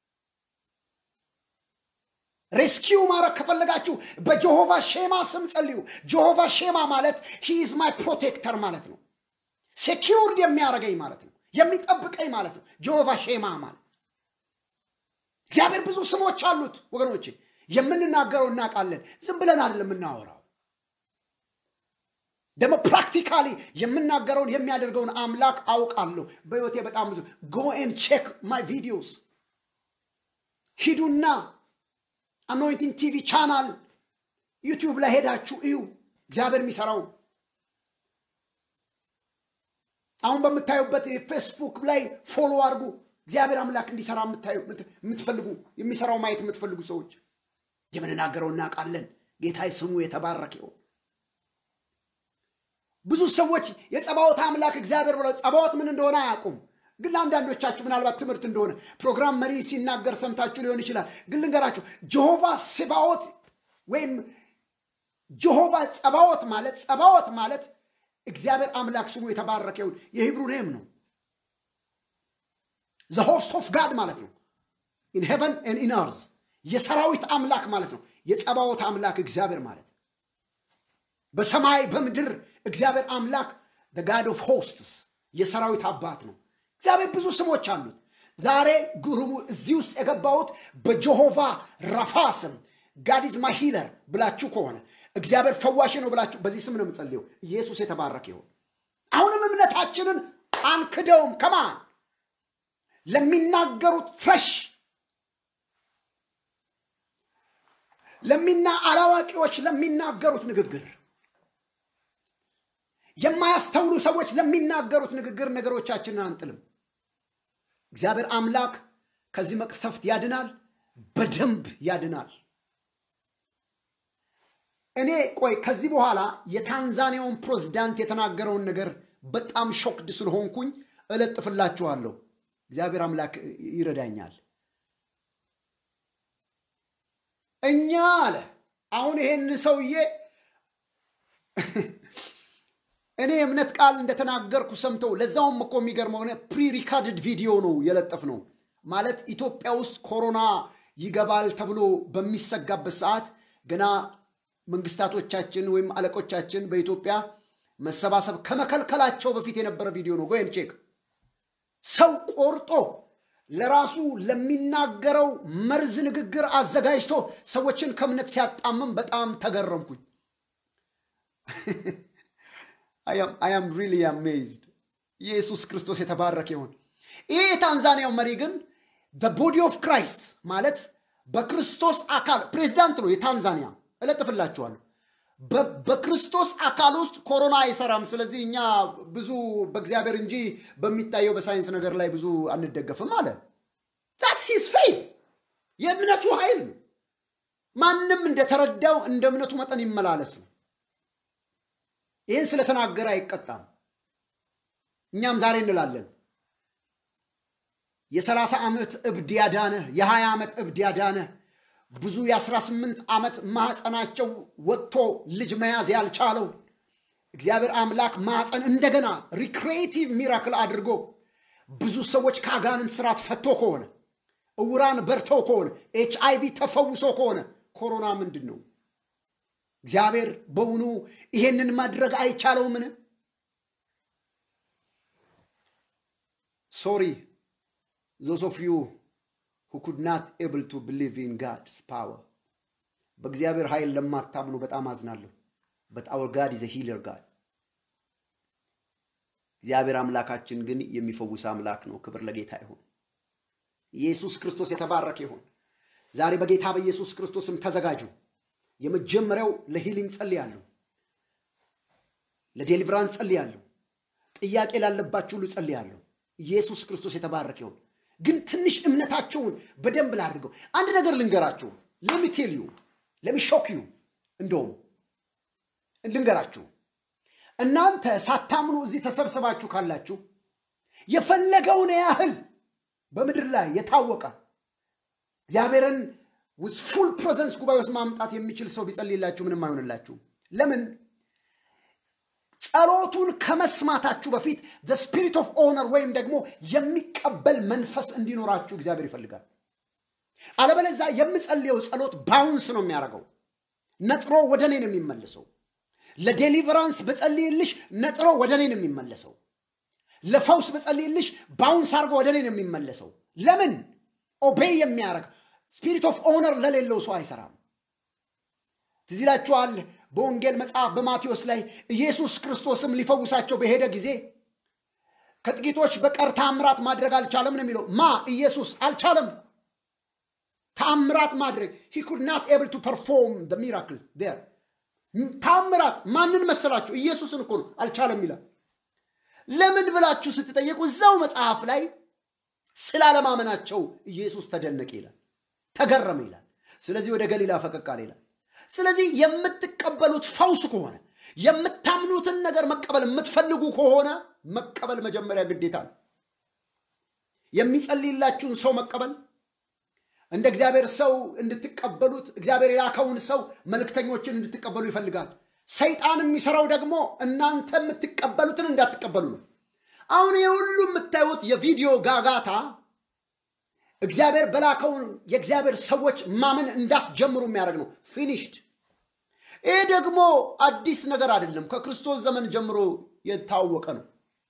ሬስኪው ማድረግ ከፈለጋችሁ በጀሆቫ ሼማ ስም ጸልዩ። ጀሆቫ ሼማ ማለት ሂ ኢዝ ማይ ፕሮቴክተር ማለት ነው። ሴኪውርድ የሚያደርገኝ ማለት ነው። የሚጠብቀኝ ማለት ነው። ጀሆቫ ሼማ ማለት እግዚአብሔር ብዙ ስሞች አሉት ወገኖቼ። የምንናገረው እናውቃለን። ዝም ብለን አይደለም የምናወራው። ደግሞ ፕራክቲካሊ የምናገረውን የሚያደርገውን አምላክ አውቃለሁ። በሕይወቴ በጣም ብዙ ጎ ኤን ቼክ ማይ ቪዲዮስ ሂዱና አኖይንቲንግ ቲቪ ቻናል ዩቲዩብ ላይ ሄዳችሁ እዩ እግዚአብሔር የሚሰራው አሁን በምታዩበት ፌስቡክ ላይ ፎሎ አድርጉ። እግዚአብሔር አምላክ እንዲሰራ የምታዩ የምትፈልጉ የሚሰራው ማየት የምትፈልጉ ሰዎች የምንናገረው እናውቃለን። ጌታ ስሙ የተባረከ ይሁን። ብዙ ሰዎች የጸባዖት አምላክ እግዚአብሔር ብለው ጸባዖት ምን እንደሆነ አያውቁም። ግን ለአንዳንዶቻችሁ ምናልባት ትምህርት እንደሆነ ፕሮግራም መሪ ሲናገር ሰምታችሁ ሊሆን ይችላል። ግን ልንገራችሁ ጀሆቫ ስባዖት ወይም ጀሆቫ ጸባዖት ማለት ጸባዖት ማለት እግዚአብሔር አምላክ ስሙ የተባረከ ይሁን የሂብሩ ኔም ነው። ዘ ሆስት ኦፍ ጋድ ማለት ነው። ኢን ሄቨን ኤንድ ኢን አርዝ የሰራዊት አምላክ ማለት ነው። የጸባዖት አምላክ እግዚአብሔር ማለት በሰማይ በምድር እግዚአብሔር አምላክ ጋድ ኦፍ ሆስትስ የሰራዊት አባት ነው። እግዚአብሔር ብዙ ስሞች አሉት። ዛሬ ግሩሙ እዚህ ውስጥ የገባሁት በጀሆቫ ረፋ ስም ጋዲዝ ማሂለር ብላችሁ ከሆነ እግዚአብሔር ፈዋሽ ነው ብላችሁ በዚህ ስም ነው የምጸልየው። ኢየሱስ የተባረከ ይሁን። አሁንም እምነታችንን አንክደውም። ከማን ለሚናገሩት ፍረሽ ለሚና አላዋቂዎች ለሚናገሩት ንግግር የማያስተውሉ ሰዎች ለሚናገሩት ንግግር ነገሮቻችንን አንጥልም። እግዚአብሔር አምላክ ከዚህ መቅሰፍት ያድናል፣ በደንብ ያድናል። እኔ ቆይ ከዚህ በኋላ የታንዛኒያውን ፕሬዝዳንት የተናገረውን ነገር በጣም ሾክድ ስለሆንኩኝ እለጥፍላችኋለሁ። እግዚአብሔር አምላክ ይረዳኛል። እኛ አለ አሁን ይሄን ሰውዬ እኔ የእምነት ቃል እንደተናገርኩ ሰምተው ለዛውም እኮ የሚገርመው ሆነ ፕሪ ሪካርድድ ቪዲዮ ነው የለጠፍ ነው ማለት ኢትዮጵያ ውስጥ ኮሮና ይገባል ተብሎ በሚሰጋበት ሰዓት ገና መንግስታቶቻችን ወይም አለቆቻችን በኢትዮጵያ መሰባሰብ ከመከልከላቸው በፊት የነበረ ቪዲዮ ነው። ጎይን ቼክ ሰው ቆርጦ ለራሱ ለሚናገረው መርዝ ንግግር አዘጋጅቶ ሰዎችን ከእምነት ሲያጣምም በጣም ተገረምኩኝ። አያም ሪሊ አሜዝድ። ኢየሱስ ክርስቶስ የተባረከ ይሁን። ይህ የታንዛኒያው መሪ ግን ቦዲ ኦፍ ክራይስት ማለት በክርስቶስ አካል ፕሬዚዳንት ነው የታንዛኒያ እለጥፍላችኋለሁ። በክርስቶስ አካል ውስጥ ኮሮና አይሰራም። ስለዚህ እኛ ብዙ በእግዚአብሔር እንጂ በሚታየው በሳይንስ ነገር ላይ ብዙ አንደገፍም አለ። ዛትስ ሂዝ ፌዝ የእምነቱ ኃይል ነው። ማንም እንደተረዳው እንደ እምነቱ መጠን ይመላለስ ነው። ይህን ስለተናገረ አይቀጣም። እኛም ዛሬ እንላለን የሰላሳ ዓመት እብድ ያዳነ የሀያ ዓመት እብድ ያዳነ ብዙ የአስራ ስምንት ዓመት ማኅፀናቸው ወጥቶ ልጅ መያዝ ያልቻለው እግዚአብሔር አምላክ ማኅፀን እንደገና ሪክሬቲቭ ሚራክል አድርጎ ብዙ ሰዎች ከአጋንንት ስርዓት ፈቶ ከሆነ እውራን በርተው ከሆነ ኤች አይቪ ተፈውሶ ከሆነ ኮሮና ምንድን ነው? እግዚአብሔር በውኑ ይሄንን ማድረግ አይቻለውምን? ሶሪ ዞስ ኦፍ ዩ who could not able to believe in God's power በእግዚአብሔር ኃይል ለማታምኑ በጣም አዝናለሁ። but our God is a healer God እግዚአብሔር አምላካችን ግን የሚፈውስ አምላክ ነው። ክብር ለጌታ ይሁን። ኢየሱስ ክርስቶስ የተባረከ ይሁን። ዛሬ በጌታ በኢየሱስ ክርስቶስም ተዘጋጁ። የመጀመሪያው ለሂሊንግ ጸልያለሁ፣ ለዴሊቨራንስ ጸልያለሁ፣ ጥያቄ ላለባችሁ ሁሉ ጸልያለሁ። ኢየሱስ ክርስቶስ የተባረከ ይሁን። ግን ትንሽ እምነታቸውን በደንብ ላድርገው። አንድ ነገር ልንገራችሁ። ለሚቴልዩ ለሚሾክዩ እንደውም ልንገራችሁ። እናንተ ሳታምኑ እዚህ ተሰብስባችሁ ካላችሁ የፈለገውን ያህል በምድር ላይ የታወቀ እግዚአብሔርን ውስጥ ፉል ፕሬዘንስ ጉባኤ ውስጥ ማምጣት የሚችል ሰው ቢጸልይላችሁ ምንም አይሆንላችሁም። ለምን? ጸሎቱን ከመስማታችሁ በፊት ስፒሪት ኦፍ ኦነር ወይም ደግሞ የሚቀበል መንፈስ እንዲኖራችሁ እግዚአብሔር ይፈልጋል። አለበለዚያ የምጸልየው ጸሎት ባውንስ ነው የሚያደርገው፣ ነጥሮ ወደ እኔ ነው የሚመልሰው። ለዴሊቨራንስ በጸልይልሽ ነጥሮ ወደ እኔ ነው የሚመለሰው። ለፈውስ በጸልይልሽ ባውንስ አድርጎ ወደ እኔ ነው የሚመለሰው። ለምን? ኦቤይ የሚያደርግ ስፒሪት ኦፍ ኦነር ለሌለው ሰው አይሰራም። ትዝ ይላችኋል በወንጌል መጽሐፍ በማቴዎስ ላይ ኢየሱስ ክርስቶስም ሊፈውሳቸው በሄደ ጊዜ ከጥቂቶች በቀር ታምራት ማድረግ አልቻለም ነው የሚለው። ማ ኢየሱስ አልቻለም ታምራት ማድረግ ሂ ኩድ ናት ኤብል ቱ ፐርፎርም ሚራክል ዴር ታምራት ማንን መሰላችሁ? ኢየሱስን እኮ ነው አልቻለም ይላል። ለምን ብላችሁ ስትጠየቁ እዛው መጽሐፍ ላይ ስላለማመናቸው ኢየሱስ ተደነቀ ይላል፣ ተገረመ ይላል። ስለዚህ ወደ ገሊላ ፈቀቅ አለ ይላል። ስለዚህ የምትቀበሉት ፈውስ ከሆነ የምታምኑትን ነገር መቀበል የምትፈልጉ ከሆነ መቀበል መጀመሪያ ግዴታ ነው። የሚጸልይላችሁን ሰው መቀበል እንደ እግዚአብሔር ሰው እንድትቀበሉት እግዚአብሔር የላከውን ሰው መልእክተኞችን እንድትቀበሉ ይፈልጋል። ሰይጣን የሚሰራው ደግሞ እናንተ የምትቀበሉትን እንዳትቀበሉ ነው። አሁን የሁሉ የምታዩት የቪዲዮ ጋጋታ እግዚአብሔር በላከውን የእግዚአብሔር ሰዎች ማመን እንዳትጀምሩ የሚያደርግ ነው። ፊኒሽድ። ይህ ደግሞ አዲስ ነገር አይደለም፣ ከክርስቶስ ዘመን ጀምሮ የታወቀ ነው።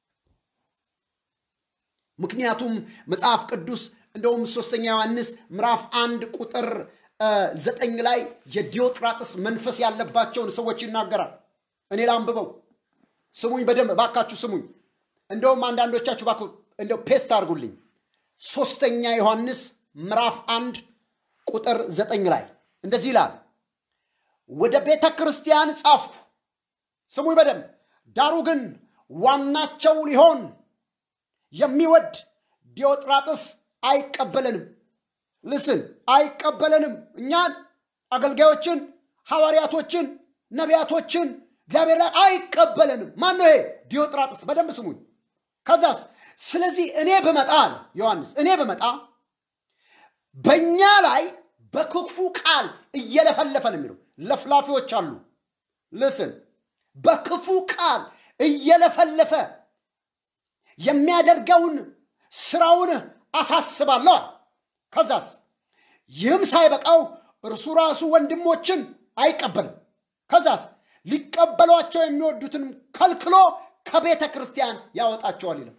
ምክንያቱም መጽሐፍ ቅዱስ እንደውም ሶስተኛ ዮሐንስ ምዕራፍ አንድ ቁጥር ዘጠኝ ላይ የዲዮጥራጥስ መንፈስ ያለባቸውን ሰዎች ይናገራል። እኔ ላንብበው፣ ስሙኝ በደንብ ባካችሁ ስሙኝ። እንደውም አንዳንዶቻችሁ ባክ እንደው ፔስት አድርጉልኝ። ሶስተኛ ዮሐንስ ምዕራፍ አንድ ቁጥር ዘጠኝ ላይ እንደዚህ ይላል፣ ወደ ቤተ ክርስቲያን ጻፍኩ፣ ስሙኝ በደንብ ዳሩ ግን ዋናቸው ሊሆን የሚወድ ዲዮጥራጥስ አይቀበለንም። ልስን አይቀበለንም። እኛን አገልጋዮችን፣ ሐዋርያቶችን፣ ነቢያቶችን እግዚአብሔር ላይ አይቀበለንም። ማን ነው ይሄ? ዲዮጥራጥስ። በደንብ ስሙኝ። ከዛስ ስለዚህ እኔ ብመጣ አለ ዮሐንስ፣ እኔ ብመጣ በእኛ ላይ በክፉ ቃል እየለፈለፈ ነው የሚለው። ለፍላፊዎች አሉ። ልስን በክፉ ቃል እየለፈለፈ የሚያደርገውን ስራውን አሳስባለሁ። ከዛስ ይህም ሳይበቃው እርሱ ራሱ ወንድሞችን አይቀበልም። ከዛስ ሊቀበሏቸው የሚወዱትን ከልክሎ ከቤተ ክርስቲያን ያወጣቸዋል ይላል።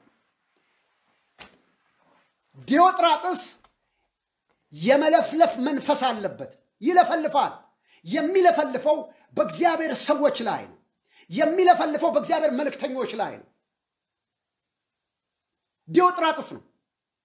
ዲዮጥራጥስ የመለፍለፍ መንፈስ አለበት። ይለፈልፋል። የሚለፈልፈው በእግዚአብሔር ሰዎች ላይ ነው። የሚለፈልፈው በእግዚአብሔር መልእክተኞች ላይ ነው። ዲዮጥራጥስ ነው።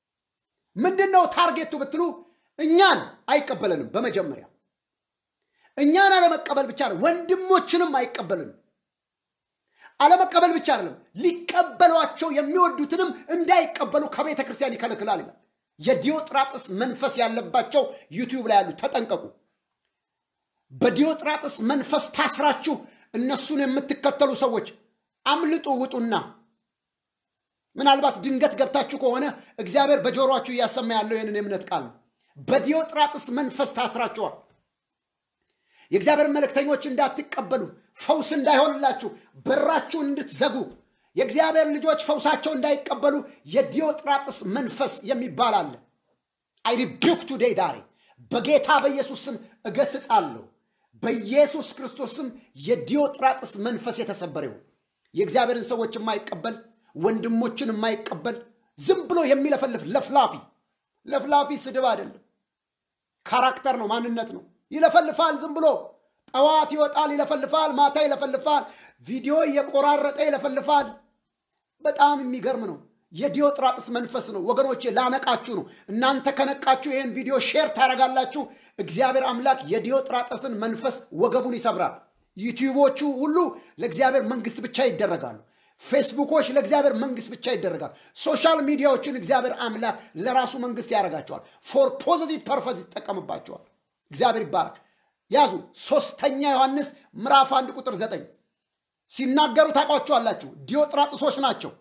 ምንድን ነው ታርጌቱ ብትሉ እኛን አይቀበለንም። በመጀመሪያ እኛን አለመቀበል ብቻ ነው፣ ወንድሞችንም አይቀበልም። አለመቀበል ብቻ አይደለም፣ ሊቀበሏቸው የሚወዱትንም እንዳይቀበሉ ከቤተ ክርስቲያን ይከለክላል ይላል። የዲዮጥራጥስ መንፈስ ያለባቸው ዩቲዩብ ላይ ያሉ ተጠንቀቁ። በዲዮጥራጥስ መንፈስ ታስራችሁ እነሱን የምትከተሉ ሰዎች አምልጡ፣ ውጡና ምናልባት ድንገት ገብታችሁ ከሆነ እግዚአብሔር በጆሮአችሁ እያሰማ ያለው ይህንን የእምነት ቃል ነው። በዲዮጥራጥስ መንፈስ ታስራችኋል። የእግዚአብሔር መልእክተኞች እንዳትቀበሉ፣ ፈውስ እንዳይሆንላችሁ፣ በራችሁን እንድትዘጉ፣ የእግዚአብሔር ልጆች ፈውሳቸው እንዳይቀበሉ የዲዮጥራጥስ መንፈስ የሚባል አለ። አይ ሪቢውክ ቱዴይ ዳሬ በጌታ በኢየሱስ ስም እገስጻለሁ። በኢየሱስ ክርስቶስ ስም የዲዮጥራጥስ መንፈስ የተሰበረ ይሁን። የእግዚአብሔርን ሰዎች የማይቀበል ወንድሞችን የማይቀበል ዝም ብሎ የሚለፈልፍ ለፍላፊ ለፍላፊ ስድብ አይደለም፣ ካራክተር ነው፣ ማንነት ነው። ይለፈልፋል። ዝም ብሎ ጠዋት ይወጣል፣ ይለፈልፋል፣ ማታ ይለፈልፋል፣ ቪዲዮ እየቆራረጠ ይለፈልፋል። በጣም የሚገርም ነው። የዲዮጥራጥስ መንፈስ ነው ወገኖቼ፣ ላነቃችሁ ነው። እናንተ ከነቃችሁ ይህን ቪዲዮ ሼር ታደርጋላችሁ። እግዚአብሔር አምላክ የዲዮጥራጥስን መንፈስ ወገቡን ይሰብራል። ዩቲዩቦቹ ሁሉ ለእግዚአብሔር መንግስት ብቻ ይደረጋሉ። ፌስቡኮች ለእግዚአብሔር መንግስት ብቻ ይደረጋል። ሶሻል ሚዲያዎችን እግዚአብሔር አምላክ ለራሱ መንግስት ያደርጋቸዋል። ፎር ፖዚቲቭ ፐርፐዝ ይጠቀምባቸዋል። እግዚአብሔር ይባረክ። ያዙ። ሶስተኛ ዮሐንስ ምዕራፍ አንድ ቁጥር ዘጠኝ ሲናገሩ ታውቋቸዋላችሁ። ዲዮጥራጥሶች ናቸው።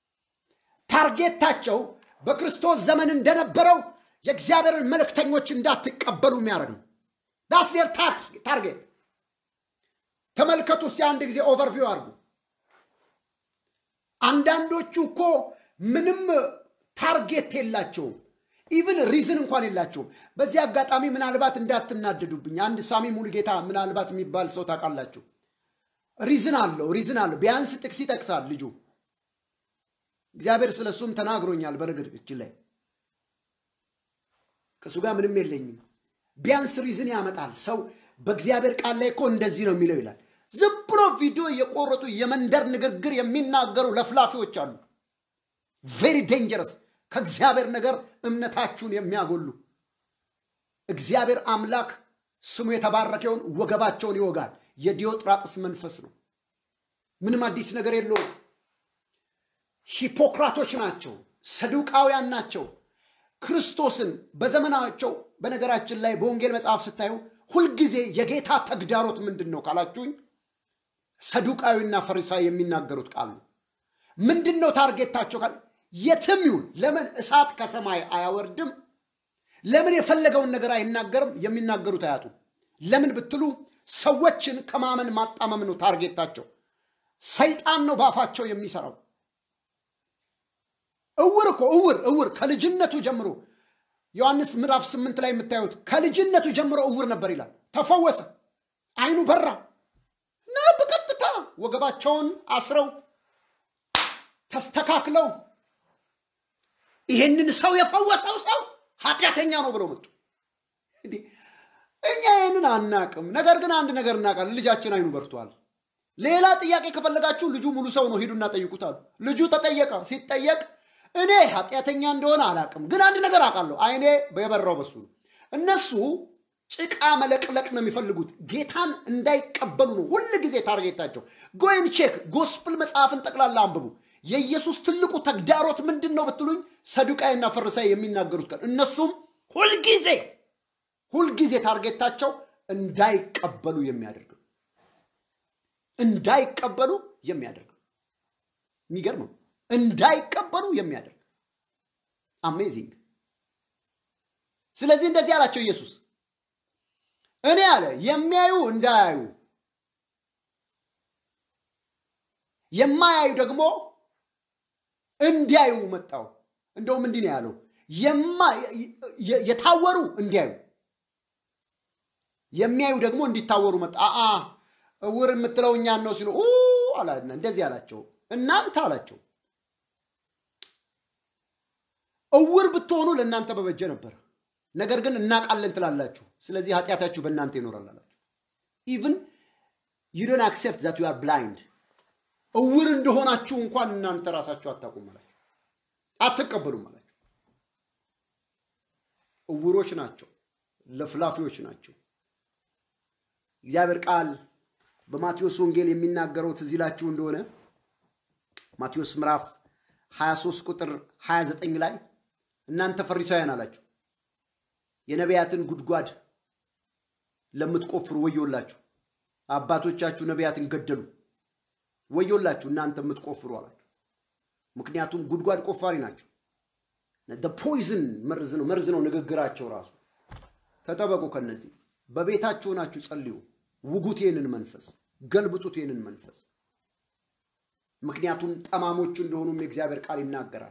ታርጌታቸው በክርስቶስ ዘመን እንደነበረው የእግዚአብሔርን መልእክተኞች እንዳትቀበሉ የሚያደርግ ነው። ዳስ ዜር ታርጌት። ተመልከቱ እስቲ አንድ ጊዜ ኦቨርቪው አድርጉ። አንዳንዶቹ እኮ ምንም ታርጌት የላቸውም። ኢቭን ሪዝን እንኳን የላቸውም። በዚህ አጋጣሚ ምናልባት እንዳትናደዱብኝ፣ አንድ ሳሚ ሙሉጌታ ምናልባት የሚባል ሰው ታውቃላችሁ። ሪዝን አለው፣ ሪዝን አለው። ቢያንስ ጥቅስ ይጠቅሳል ልጁ። እግዚአብሔር ስለ እሱም ተናግሮኛል። በነገራችን ላይ ከእሱ ጋር ምንም የለኝም። ቢያንስ ሪዝን ያመጣል። ሰው በእግዚአብሔር ቃል ላይ እኮ እንደዚህ ነው የሚለው ይላል። ዝም ብሎ ቪዲዮ የቆረጡ የመንደር ንግግር የሚናገሩ ለፍላፊዎች አሉ። ቬሪ ዴንጀረስ ከእግዚአብሔር ነገር እምነታችሁን የሚያጎሉ እግዚአብሔር አምላክ ስሙ የተባረከውን ወገባቸውን ይወጋል። የዲዮጥራጥስ መንፈስ ነው። ምንም አዲስ ነገር የለውም። ሂፖክራቶች ናቸው። ሰዱቃውያን ናቸው። ክርስቶስን በዘመናቸው በነገራችን ላይ በወንጌል መጽሐፍ ስታዩ ሁልጊዜ የጌታ ተግዳሮት ምንድን ነው ካላችሁኝ ሰዱቃዊና ፈሪሳዊ የሚናገሩት ቃል ነው። ምንድን ነው ታርጌታቸው? የትም ይሁን ለምን እሳት ከሰማይ አያወርድም? ለምን የፈለገውን ነገር አይናገርም? የሚናገሩት አያጡም። ለምን ብትሉ ሰዎችን ከማመን ማጣመም ነው ታርጌታቸው። ሰይጣን ነው ባፋቸው የሚሰራው። እውር እኮ እውር እውር ከልጅነቱ ጀምሮ ዮሐንስ ምዕራፍ ስምንት ላይ የምታዩት ከልጅነቱ ጀምሮ እውር ነበር ይላል። ተፈወሰ፣ አይኑ በራ እና በቀጥታ ወገባቸውን አስረው ተስተካክለው ይሄንን ሰው የፈወሰው ሰው ኃጢአተኛ ነው ብለው መጡ። እኛ ይህንን አናቅም። ነገር ግን አንድ ነገር እናውቃለን። ልጃችን አይኑ በርቷል። ሌላ ጥያቄ ከፈለጋችሁ ልጁ ሙሉ ሰው ነው፣ ሂዱና ጠይቁት አሉ። ልጁ ተጠየቀ። ሲጠየቅ እኔ ኃጢአተኛ እንደሆነ አላቅም፣ ግን አንድ ነገር አውቃለሁ፣ አይኔ የበራው በሱ ነው። እነሱ ጭቃ መለቅለቅ ነው የሚፈልጉት፣ ጌታን እንዳይቀበሉ ነው ሁል ጊዜ ታርጌታቸው። ጎይን ቼክ ጎስፕል መጽሐፍን ጠቅላላ አንብቡ። የኢየሱስ ትልቁ ተግዳሮት ምንድን ነው ብትሉኝ፣ ሰዱቃይና ፈሪሳይ የሚናገሩት ቃል እነሱም ሁልጊዜ ሁልጊዜ ታርጌታቸው እንዳይቀበሉ የሚያደርግ ነው። እንዳይቀበሉ የሚያደርግ ነው። የሚገርም ነው። እንዳይቀበሉ የሚያደርግ አሜዚንግ። ስለዚህ እንደዚህ አላቸው ኢየሱስ እኔ አለ የሚያዩ እንዳያዩ የማያዩ ደግሞ እንዲያዩ መጣው። እንደውም እንዲህ ነው ያለው የታወሩ እንዲያዩ የሚያዩ ደግሞ እንዲታወሩ መጣ። አአ እውር የምትለው እኛን ነው ሲሉ እንደዚህ አላቸው። እናንተ አላቸው እውር ብትሆኑ ለእናንተ በበጀ ነበር። ነገር ግን እናውቃለን ትላላችሁ፣ ስለዚህ ኃጢአታችሁ በእናንተ ይኖራል አላቸው። ኢቭን ዩ ዶንት አክሴፕት ዛት ዩ አር ብላይንድ እውር እንደሆናችሁ እንኳን እናንተ ራሳችሁ አታውቁም አላቸው። አትቀበሉም አላቸው። እውሮች ናቸው፣ ለፍላፊዎች ናቸው። እግዚአብሔር ቃል በማቴዎስ ወንጌል የሚናገረው ትዝ ይላችሁ እንደሆነ ማቴዎስ ምዕራፍ 23 ቁጥር 29 ላይ እናንተ ፈሪሳውያን አላችሁ የነቢያትን ጉድጓድ ለምትቆፍሩ ወዮላችሁ፣ አባቶቻችሁ ነቢያትን ገደሉ፣ ወዮላችሁ እናንተ የምትቆፍሩ አላችሁ። ምክንያቱም ጉድጓድ ቆፋሪ ናቸው። ፖይዝን መርዝ ነው መርዝ ነው ንግግራቸው ራሱ። ተጠበቁ ከነዚህ በቤታችሁ ናችሁ ጸልዩ፣ ውጉት ይህንን መንፈስ ገልብጡት ይህንን መንፈስ ምክንያቱም ጠማሞቹ እንደሆኑም የእግዚአብሔር ቃል ይናገራል።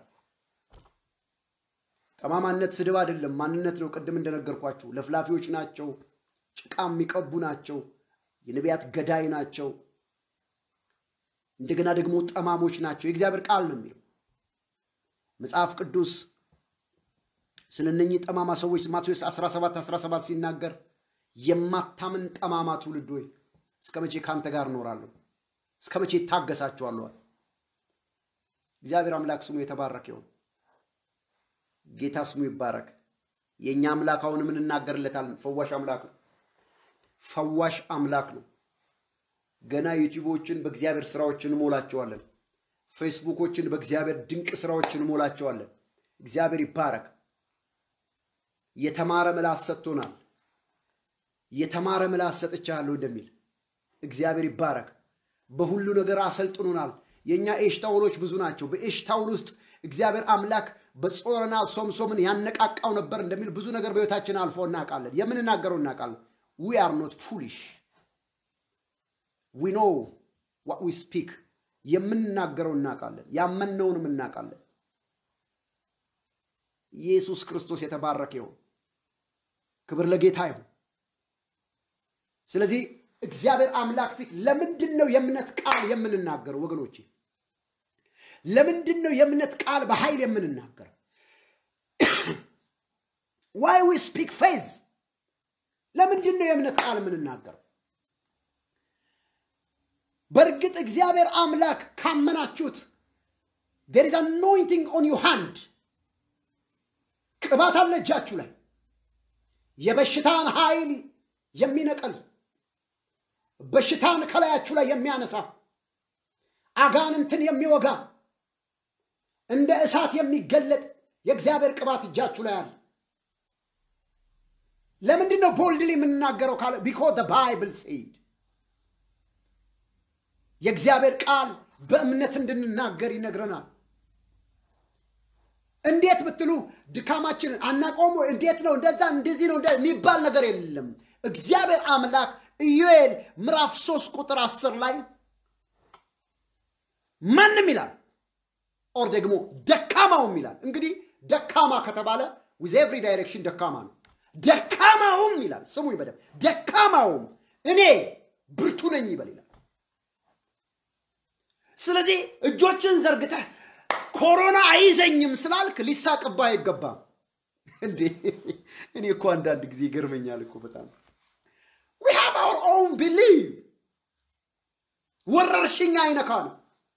ጠማማነት ስድብ አይደለም፣ ማንነት ነው። ቅድም እንደነገርኳችሁ ለፍላፊዎች ናቸው፣ ጭቃ የሚቀቡ ናቸው፣ የነቢያት ገዳይ ናቸው፣ እንደገና ደግሞ ጠማሞች ናቸው። የእግዚአብሔር ቃል ነው የሚለው መጽሐፍ ቅዱስ ስለ እነኚህ ጠማማ ሰዎች ማቴዎስ 17 17 ሲናገር የማታምን ጠማማ ትውልድ ሆይ እስከ መቼ ከአንተ ጋር እኖራለሁ? እስከ መቼ ይታገሳችኋለሁ? እግዚአብሔር አምላክ ስሙ የተባረከ ይሁን። ጌታ ስሙ ይባረክ። የእኛ አምላክ አሁን ምን እናገርለታለን? ፈዋሽ አምላክ ነው። ፈዋሽ አምላክ ነው። ገና ዩቲዩቦችን በእግዚአብሔር ስራዎች እንሞላቸዋለን። ፌስቡኮችን በእግዚአብሔር ድንቅ ስራዎች እንሞላቸዋለን። እግዚአብሔር ይባረክ። የተማረ ምላስ ሰጥቶናል። የተማረ ምላስ ሰጥቻለሁ እንደሚል እግዚአብሔር ይባረክ። በሁሉ ነገር አሰልጥኖናል። የእኛ ኤሽታውሎች ብዙ ናቸው። በኤሽታውል ውስጥ እግዚአብሔር አምላክ በጾርና ሶምሶምን ያነቃቃው ነበር እንደሚል ብዙ ነገር በሕይወታችን አልፎ እናውቃለን። የምንናገረው እናውቃለን። ዊ አር ኖት ፉሊሽ ዊ ኖ ዋት ዊ ስፒክ የምንናገረው እናውቃለን። ያመንነውንም እናውቃለን። ኢየሱስ ክርስቶስ የተባረከ ይሁን። ክብር ለጌታ ይሁን። ስለዚህ እግዚአብሔር አምላክ ፊት ለምንድን ነው የእምነት ቃል የምንናገረው? ወገኖቼ ለምንድን ነው የእምነት ቃል በኃይል የምንናገረው? ዋይ ዊ ስፒክ ፌዝ ለምንድን ነው የእምነት ቃል የምንናገረው? በእርግጥ እግዚአብሔር አምላክ ካመናችሁት ዴር ኢዝ አኖይንቲንግ ኦን ዩ ሃንድ ቅባት አለ እጃችሁ ላይ የበሽታን ኃይል የሚነቀል በሽታን ከላያችሁ ላይ የሚያነሳ አጋንንትን የሚወጋ እንደ እሳት የሚገለጥ የእግዚአብሔር ቅባት እጃችሁ ላይ አለ። ለምንድን ነው ቦልድሊ የምንናገረው ካለ ቢኮ ባይብል ሴድ የእግዚአብሔር ቃል በእምነት እንድንናገር ይነግረናል። እንዴት ብትሉ ድካማችንን አናቆሙ። እንዴት ነው እንደዛ እንደዚህ ነው የሚባል ነገር የለም። እግዚአብሔር አምላክ ኢዮኤል ምዕራፍ ሶስት ቁጥር አስር ላይ ማንም ይላል ኦር ደግሞ ደካማውም ይላል። እንግዲህ ደካማ ከተባለ ዊዝ ኤቭሪ ዳይሬክሽን ደካማ ነው። ደካማውም ይላል። ስሙኝ በደምብ ደካማውም እኔ ብርቱ ነኝ ይበል ይላል። ስለዚህ እጆችን ዘርግተህ ኮሮና አይዘኝም ስላልክ ሊሳቅባ አይገባም። እንዴ እኔ እኮ አንዳንድ ጊዜ ይገርመኛል እኮ በጣም ዊ ሃቭ አወር ኦውን ቢሊቭ ወረርሽኝ አይነካ ነው።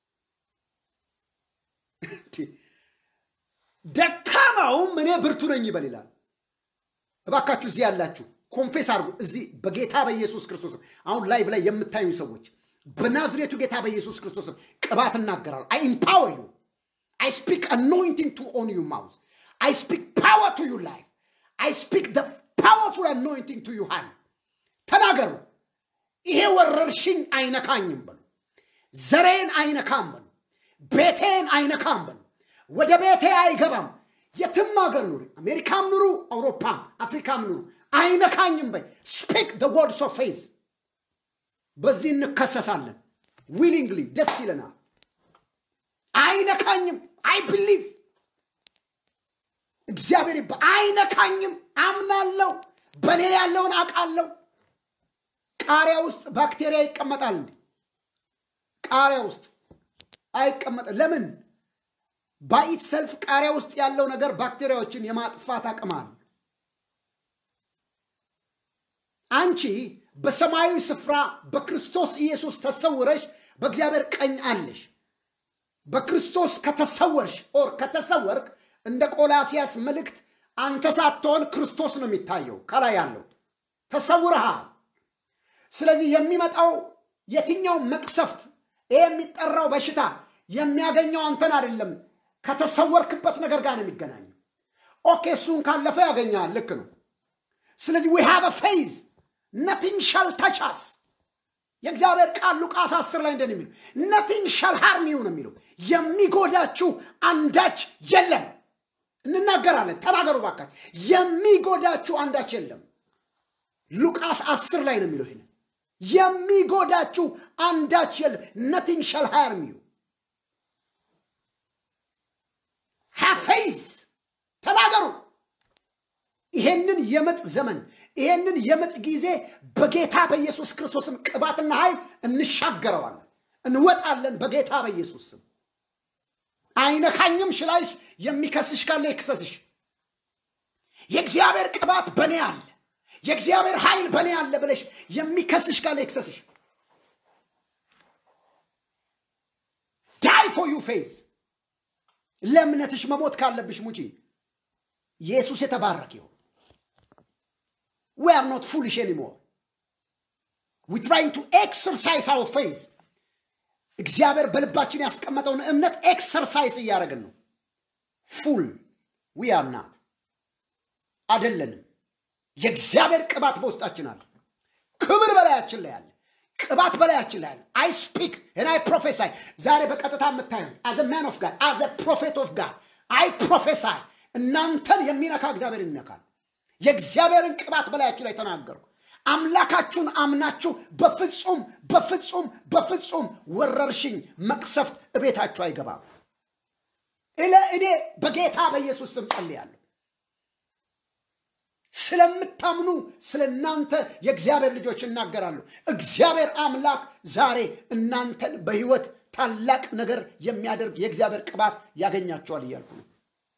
ደካማውም እኔ ብርቱ ነኝ ይበል ይላል። እባካችሁ እዚህ ያላችሁ ኮንፌስ አድርጉ። እዚህ በጌታ በኢየሱስ ክርስቶስም አሁን ላይቭ ላይ የምታዩ ሰዎች በናዝሬቱ ጌታ በኢየሱስ ክርስቶስም ቅባት እናገራለሁ። አይ ኢምፓወር ዩ አይ ስፒክ አኖይንቲንግ ቱ ኦን ዩ ማውዝ አይ ስፒክ ፓወር ቱ ዩ ላይፍ አይ ስፒክ ደ ፓወርፉል አኖይንቲንግ ቱ ዩ ሃንድ ተናገሩ። ይሄ ወረርሽኝ አይነካኝም በሉ። ዘሬን አይነካም በሉ። ቤቴን አይነካም በሉ። ወደ ቤቴ አይገባም። የትም ሀገር ኑሩ፣ አሜሪካም ኑሩ፣ አውሮፓም አፍሪካም ኑሩ፣ አይነካኝም በይ። ስፒክ ደ ወርድስ ኦፍ ፌዝ። በዚህ እንከሰሳለን። ዊሊንግሊ ደስ ይለናል። አይነካኝም። አይ ብሊቭ እግዚአብሔር ይባ አይነካኝም። አምናለሁ። በእኔ ያለውን አውቃለሁ። ቃሪያ ውስጥ ባክቴሪያ ይቀመጣል እንዴ? ቃሪያ ውስጥ አይቀመጥም። ለምን? ባኢት ሰልፍ ቃሪያ ውስጥ ያለው ነገር ባክቴሪያዎችን የማጥፋት አቅም አለ። አንቺ በሰማያዊ ስፍራ በክርስቶስ ኢየሱስ ተሰውረሽ በእግዚአብሔር ቀኝ አለሽ። በክርስቶስ ከተሰወርሽ ኦር ከተሰወርክ እንደ ቆላሲያስ መልእክት አንተ ሳትሆን ክርስቶስ ነው የሚታየው ከላይ ያለው ተሰውረሃል። ስለዚህ የሚመጣው የትኛው መቅሰፍት ይሄ የሚጠራው በሽታ የሚያገኘው አንተን አይደለም፣ ከተሰወርክበት ነገር ጋር ነው የሚገናኘው። ኦኬ እሱን ካለፈ ያገኛል። ልክ ነው። ስለዚህ ዊ ሃቭ ፌዝ ነቲንግ ሻል ተች አስ የእግዚአብሔር ቃል ሉቃስ አስር ላይ እንደን የሚለው ነቲንግ ሻል ሃርም ዩ ነው የሚለው የሚጎዳችሁ አንዳች የለም። እንናገራለን። ተናገሩ ባካችሁ። የሚጎዳችሁ አንዳች የለም። ሉቃስ አስር ላይ ነው የሚለው ይሄንን የሚጎዳችሁ አንዳች የለም። ነቲንግ ሻል ሃርም ዩ ሃፌዝ ተናገሩ። ይሄንን የምጥ ዘመን ይሄንን የምጥ ጊዜ በጌታ በኢየሱስ ክርስቶስም ቅባትና ኃይል እንሻገረዋለን፣ እንወጣለን በጌታ በኢየሱስ ስም። አይነካኝም ሽላይሽ የሚከስሽ ካለ ይክሰስሽ። የእግዚአብሔር ቅባት በእኔ አለ፣ የእግዚአብሔር ኃይል በእኔ አለ ብለሽ የሚከስሽ ካለ ይክሰስሽ። ዳይ ፎር ዩ ፌዝ ለእምነትሽ መሞት ካለብሽ ሙጪ። ኢየሱስ የተባረክ ይሁን። ዊ አር ኖት ፉሊሽ ኤኒሞር ዊ ትራይንግ ቱ ኤክሰርሳይዝ አወር ፌዝ እግዚአብሔር በልባችን ያስቀመጠውን እምነት ኤክሰርሳይዝ እያደረግን ነው። ፉል ዊ አር ናት አደለንም። የእግዚአብሔር ቅባት በውስጣችን አለ። ክብር በላያችን ላይ አለ። ቅባት በላያችን ላይ አለ። አይ ስፒክ እና አይ ፕሮፌሳይ ዛሬ በቀጥታ የምታየው አዘ ማን ኦፍ ጋድ አዘ ፕሮፌት ኦፍ ጋድ አይ ፕሮፌሳይ እናንተን የሚነካ እግዚአብሔር ይነካል። የእግዚአብሔርን ቅባት በላያችሁ ላይ ተናገርኩ። አምላካችሁን አምናችሁ በፍጹም በፍጹም በፍጹም ወረርሽኝ መቅሰፍት እቤታችሁ አይገባም። እኔ በጌታ በኢየሱስ ስም ጸልያለሁ። ስለምታምኑ ስለ እናንተ የእግዚአብሔር ልጆች እናገራለሁ። እግዚአብሔር አምላክ ዛሬ እናንተን በሕይወት ታላቅ ነገር የሚያደርግ የእግዚአብሔር ቅባት ያገኛቸዋል እያልኩ ነው።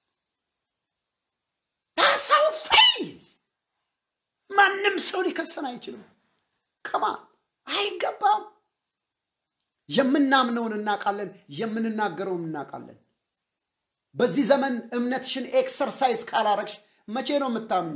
ሰው ፌዝ ማንም ሰው ሊከሰን አይችልም። ከማ አይገባም። የምናምነውን እናውቃለን፣ የምንናገረውን እናውቃለን። በዚህ ዘመን እምነትሽን ኤክሰርሳይዝ ካላረግሽ መቼ ነው የምታምኙ?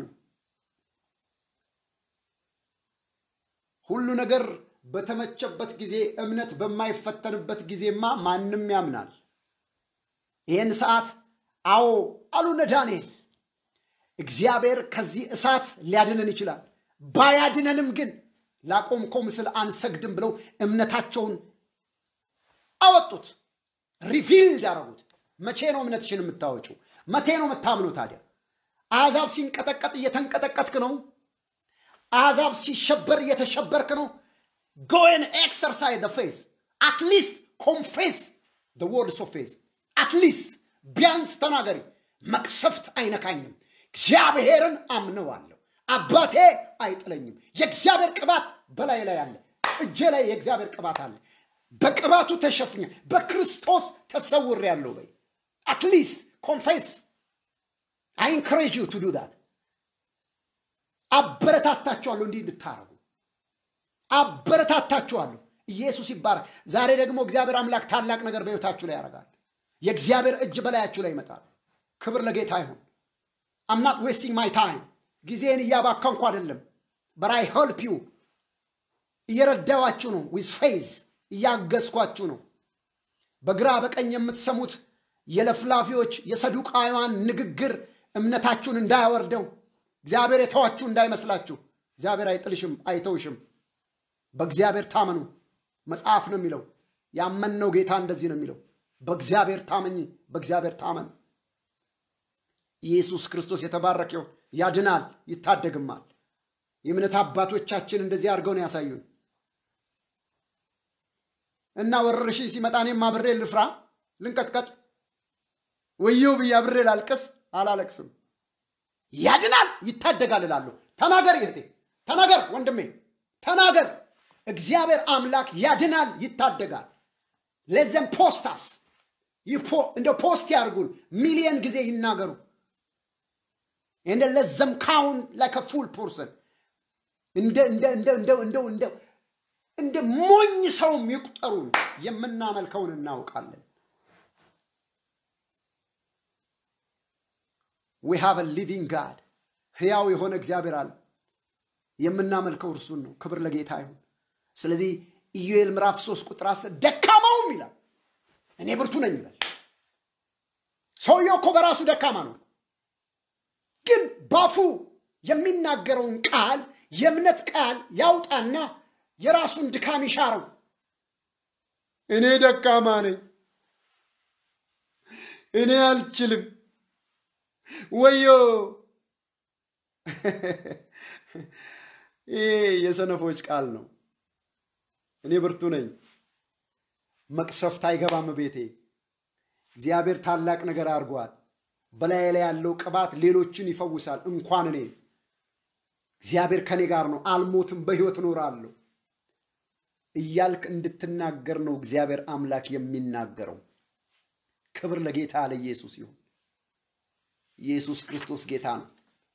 ሁሉ ነገር በተመቸበት ጊዜ እምነት በማይፈተንበት ጊዜማ ማንም ያምናል። ይህን ሰዓት አዎ አሉነ ዳንኤል እግዚአብሔር ከዚህ እሳት ሊያድነን ይችላል። ባያድነንም ግን ላቆምከው ምስል አንሰግድም ብለው እምነታቸውን አወጡት፣ ሪቪልድ አረጉት። መቼ ነው እምነትሽን የምታወጪው? መቼ ነው የምታምኑ? ታዲያ አሕዛብ ሲንቀጠቀጥ እየተንቀጠቀጥክ ነው። አሕዛብ ሲሸበር እየተሸበርክ ነው። ጎን ኤክሰርሳይዝ ደ ፌዝ አትሊስት ኮንፌስ ደ ወርድስ ኦፍ ፌዝ አትሊስት ቢያንስ ተናገሪ። መቅሰፍት አይነካኝም እግዚአብሔርን አምነዋለሁ። አባቴ አይጥለኝም። የእግዚአብሔር ቅባት በላይ ላይ አለ። እጄ ላይ የእግዚአብሔር ቅባት አለ። በቅባቱ ተሸፍኛል። በክርስቶስ ተሰውር ያለው በይ አትሊስት ኮንፌስ አይ ኢንክሬጅ ዩ ቱ ዱ ዳት። አበረታታችኋለሁ እንዲህ እንድታረጉ አበረታታችኋለሁ። ኢየሱስ ይባረክ። ዛሬ ደግሞ እግዚአብሔር አምላክ ታላቅ ነገር በሕይወታችሁ ላይ ያደርጋል። የእግዚአብሔር እጅ በላያችሁ ላይ ይመጣል። ክብር ለጌታ ይሁን። አም ናት ዌስቲንግ ማይ ታይም ጊዜን እያባከንኩ አይደለም። በራይ ሄልፕ ዩ እየረዳዋችሁ ነው። ዊዝ ፌዝ እያገዝኳችሁ ነው። በግራ በቀኝ የምትሰሙት የለፍላፊዎች የሰዱቃውያን ንግግር እምነታችሁን እንዳያወርደው እግዚአብሔር የተዋችሁ እንዳይመስላችሁ። እግዚአብሔር አይጥልሽም፣ አይተውሽም። በእግዚአብሔር ታመኑ። መጽሐፍ ነው የሚለው። ያመንነው ጌታ እንደዚህ ነው የሚለው፣ በእግዚአብሔር ታመኝ፣ በእግዚአብሔር ታመን። ኢየሱስ ክርስቶስ የተባረከው ያድናል፣ ይታደግማል። የእምነት አባቶቻችን እንደዚህ አድርገው ነው ያሳዩን። እና ወረርሽኝ ሲመጣ እኔም አብሬ ልፍራ፣ ልንቀጥቀጥ፣ ወየው ብዬ አብሬ ላልቅስ? አላለቅስም። ያድናል፣ ይታደጋል እላለሁ። ተናገር እህቴ፣ ተናገር ወንድሜ፣ ተናገር። እግዚአብሔር አምላክ ያድናል፣ ይታደጋል። ለዘም ፖስታስ እንደ ፖስት ያድርጉን፣ ሚሊየን ጊዜ ይናገሩ። እንደ ለዘም ካውን ላይክ ፉል ፐርሰን እንደ እንደ እንደ እንደ እንደ እንደ እንደ ሞኝ ሰው የሚቁጠሩን የምናመልከውን እናውቃለን። ዊ ሃቭ ሊቪንግ ጋድ ህያው የሆነ እግዚአብሔር አለ። የምናመልከው እርሱን ነው። ክብር ለጌታ ይሁን። ስለዚህ ኢዩኤል ምዕራፍ 3 ቁጥር 10 ደካማውም ይላል እኔ ብርቱ ነኝ ይላል። ሰውየው እኮ በራሱ ደካማ ነው፣ ግን ባፉ የሚናገረውን ቃል የእምነት ቃል ያውጣና የራሱን ድካም ይሻረው። እኔ ደካማ ነኝ፣ እኔ አልችልም፣ ወዮ ይህ የሰነፎች ቃል ነው። እኔ ብርቱ ነኝ፣ መቅሰፍት አይገባም ቤቴ። እግዚአብሔር ታላቅ ነገር አድርጓል። በላይ ላይ ያለው ቅባት ሌሎችን ይፈውሳል፣ እንኳን እኔ። እግዚአብሔር ከኔ ጋር ነው፣ አልሞትም፣ በሕይወት እኖራለሁ እያልክ እንድትናገር ነው እግዚአብሔር አምላክ የሚናገረው። ክብር ለጌታ ለኢየሱስ ይሁን። ኢየሱስ ክርስቶስ ጌታ ነው።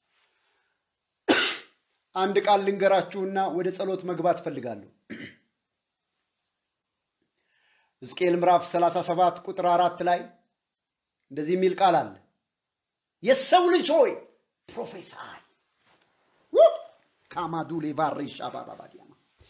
አንድ ቃል ልንገራችሁና ወደ ጸሎት መግባት እፈልጋለሁ። ሕዝቅኤል ምዕራፍ 37 ቁጥር አራት ላይ እንደዚህ የሚል ቃል አለ። የሰው ልጅ ሆይ ፕሮፌሳይ ካማዱ ሌቫሬሻ ባባባዲያማ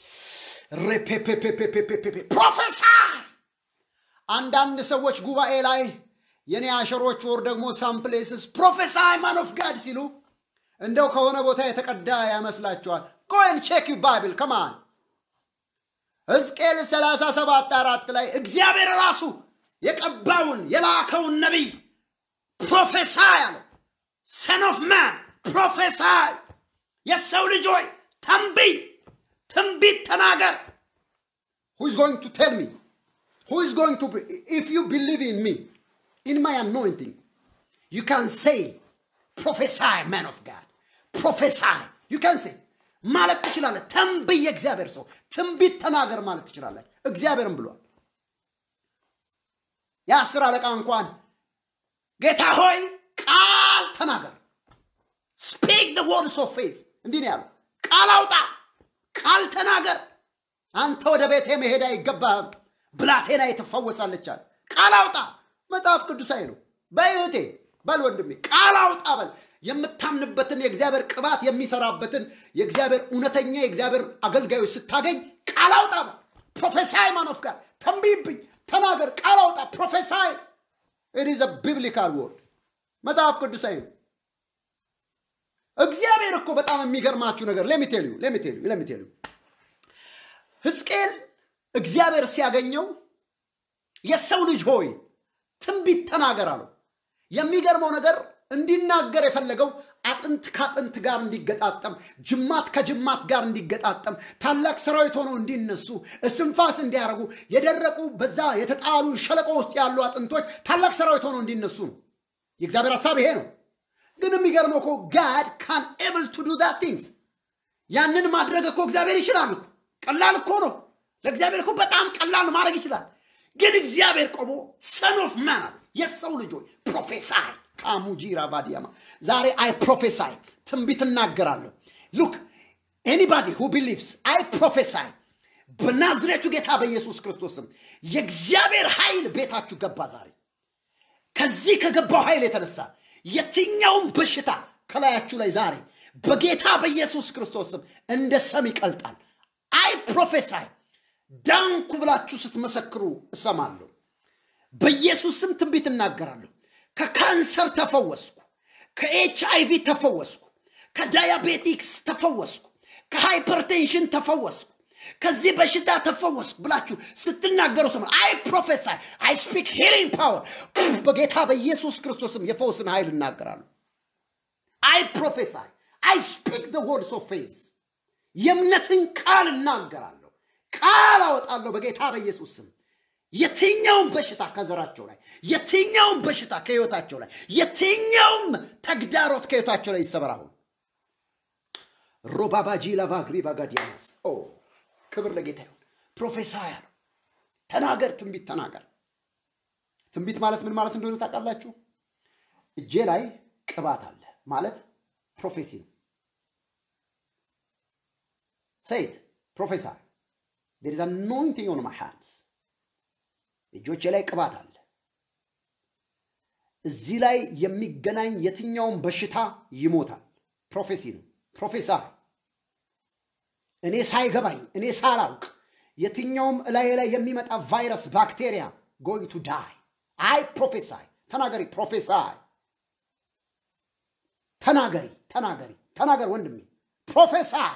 ሬፔፔፔፔፔፔፔ ፕሮፌሳይ። አንዳንድ ሰዎች ጉባኤ ላይ የኔ አሸሮች ወር ደግሞ ሳምፕሌስስ ፕሮፌሳይ ማን ኦፍ ጋድ ሲሉ እንደው ከሆነ ቦታ የተቀዳ ያመስላችኋል። ጎን ቼክ ዩ ባይብል ከማን ሕዝቅኤል 37 አራት ላይ እግዚአብሔር ራሱ የቀባውን የላከውን ነቢይ ፕሮፌሳይ አለው። ሰን ኦፍ ማን ፕሮፌሳይ፣ የሰው ልጅ ሆይ ተንብይ፣ ትንቢት ተናገር። ሁ ኢዝ ጎይንግ ቱ ቴል ሚ ሁ ኢዝ ጎይንግ ቱ ኢፍ ዩ ቢሊቭ ኢን ሚ ኢን ማይ አኖይንቲንግ ዩ ካን ሴይ ፕሮፌሳይ ማን ኦፍ ጋድ ፕሮፌሳይ ዩ ካን ሴይ ማለት ትችላለህ። ተንብይ የእግዚአብሔር ሰው ትንቢት ተናገር ማለት ትችላለህ። እግዚአብሔርም ብሏል። የአስር አለቃ እንኳን ጌታ ሆይ ቃል ተናገር ስፒክ ደ ወርድስ ኦፍ ፌዝ እንዲህ ነው ያለው። ቃል አውጣ፣ ቃል ተናገር። አንተ ወደ ቤቴ መሄድ አይገባህም፣ ብላቴና ትፈወሳለች አለ። ቃል አውጣ። መጽሐፍ ቅዱሳዊ ነው። በእህቴ በል ወንድሜ ቃል አውጣ በል የምታምንበትን የእግዚአብሔር ቅባት የሚሰራበትን የእግዚአብሔር እውነተኛ የእግዚአብሔር አገልጋዮች ስታገኝ ቃል አውጣ በል። ፕሮፌሳይ ማን ኦፍ ጋድ ተንብይብኝ፣ ተናገር፣ ቃል አውጣ። ፕሮፌሳይ ኢት ኢዝ ቢብሊካል ወርድ መጽሐፍ ቅዱሳዊ ነው። እግዚአብሔር እኮ በጣም የሚገርማችሁ ነገር ለሚቴሉ ለሚቴሉ ለሚቴሉ ሕዝቅኤል እግዚአብሔር ሲያገኘው የሰው ልጅ ሆይ ትንቢት ተናገር አለው። የሚገርመው ነገር እንዲናገር የፈለገው አጥንት ከአጥንት ጋር እንዲገጣጠም፣ ጅማት ከጅማት ጋር እንዲገጣጠም፣ ታላቅ ሰራዊት ሆነው እንዲነሱ፣ እስንፋስ እንዲያደርጉ፣ የደረቁ በዛ የተጣሉ ሸለቆ ውስጥ ያሉ አጥንቶች ታላቅ ሰራዊት ሆነው እንዲነሱ ነው። የእግዚአብሔር ሀሳብ ይሄ ነው። ግን የሚገርመው እኮ ጋድ ካን ኤብል ቱ ዱ ዛት ቲንግስ ያንን ማድረግ እኮ እግዚአብሔር ይችላል እኮ ቀላል እኮ ነው። ለእግዚአብሔር እኮ በጣም ቀላል ነው፣ ማድረግ ይችላል። ግን እግዚአብሔር ቆሞ ሰን ኦፍ ማን አለ የሰው ልጆች ፕሮፌሳይ ካሙጂራ ቫዲያማ ዛሬ አይ ፕሮፌሳይ ትንቢት እናገራለሁ። ሉክ ኤኒባዲ ሁ ቢሊቭስ አይ ፕሮፌሳይ በናዝሬቱ ጌታ በኢየሱስ ክርስቶስም የእግዚአብሔር ኃይል ቤታችሁ ገባ ዛሬ ከዚህ ከገባው ኃይል የተነሳ የትኛውም በሽታ ከላያችሁ ላይ ዛሬ በጌታ በኢየሱስ ክርስቶስም እንደ ሰም ይቀልጣል። አይ ፕሮፌሳይ ዳንኩ ብላችሁ ስትመሰክሩ እሰማለሁ። በኢየሱስ ስም ትንቢት እናገራለሁ። ከካንሰር ተፈወስኩ፣ ከኤች አይቪ ተፈወስኩ፣ ከዳያቤቲክስ ተፈወስኩ፣ ከሃይፐርቴንሽን ተፈወስኩ፣ ከዚህ በሽታ ተፈወስኩ ብላችሁ ስትናገሩ ሰማ። አይ ፕሮፌሳይ አይ ስፒክ ሂሊንግ ፓወር በጌታ በኢየሱስ ክርስቶስም የፈውስን ኃይል እናገራለሁ። አይ ፕሮፌሳይ አይ ስፒክ ደ ወርድስ ኦፍ ፌዝ የእምነትን ቃል እናገራለሁ፣ ቃል አወጣለሁ በጌታ በኢየሱስ ስም። የትኛውም በሽታ ከዘራቸው ላይ፣ የትኛውም በሽታ ከህይወታቸው ላይ፣ የትኛውም ተግዳሮት ከህይወታቸው ላይ ይሰበር አሁን። ሮባባጂ ላቫግሪ ባጋዲያናስ ኦ ክብር ለጌታ ይሁን። ፕሮፌሳይ አለው ተናገር፣ ትንቢት ተናገር። ትንቢት ማለት ምን ማለት እንደሆነ ታውቃላችሁ? እጄ ላይ ቅባት አለ ማለት ፕሮፌሲ ነው። ሰይት ፕሮፌሰር ዴር ኢዝ አኖይንቲንግ ኦን ማይ ሃንድስ እጆቼ ላይ ቅባት አለ። እዚህ ላይ የሚገናኝ የትኛውም በሽታ ይሞታል። ፕሮፌሲ ነው። ፕሮፌሰር እኔ ሳይገባኝ እኔ ሳላውቅ የትኛውም እላዬ ላይ የሚመጣ ቫይረስ ባክቴሪያ ጎይንግ ቱ ዳይ አይ ፕሮፌሳይ ተናገሪ ፕሮፌሳይ ተናገሪ ተናገሪ ተናገር ወንድሜ ፕሮፌሳይ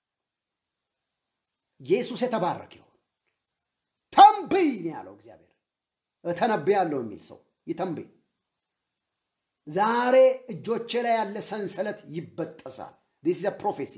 ኢየሱስ የተባረክ ይሁን ተንብይ ነው ያለው እግዚአብሔር እተነብያለሁ የሚል ሰው ይተንብይ ዛሬ እጆቼ ላይ ያለ ሰንሰለት ይበጠሳል ዲስ ፕሮፌሲ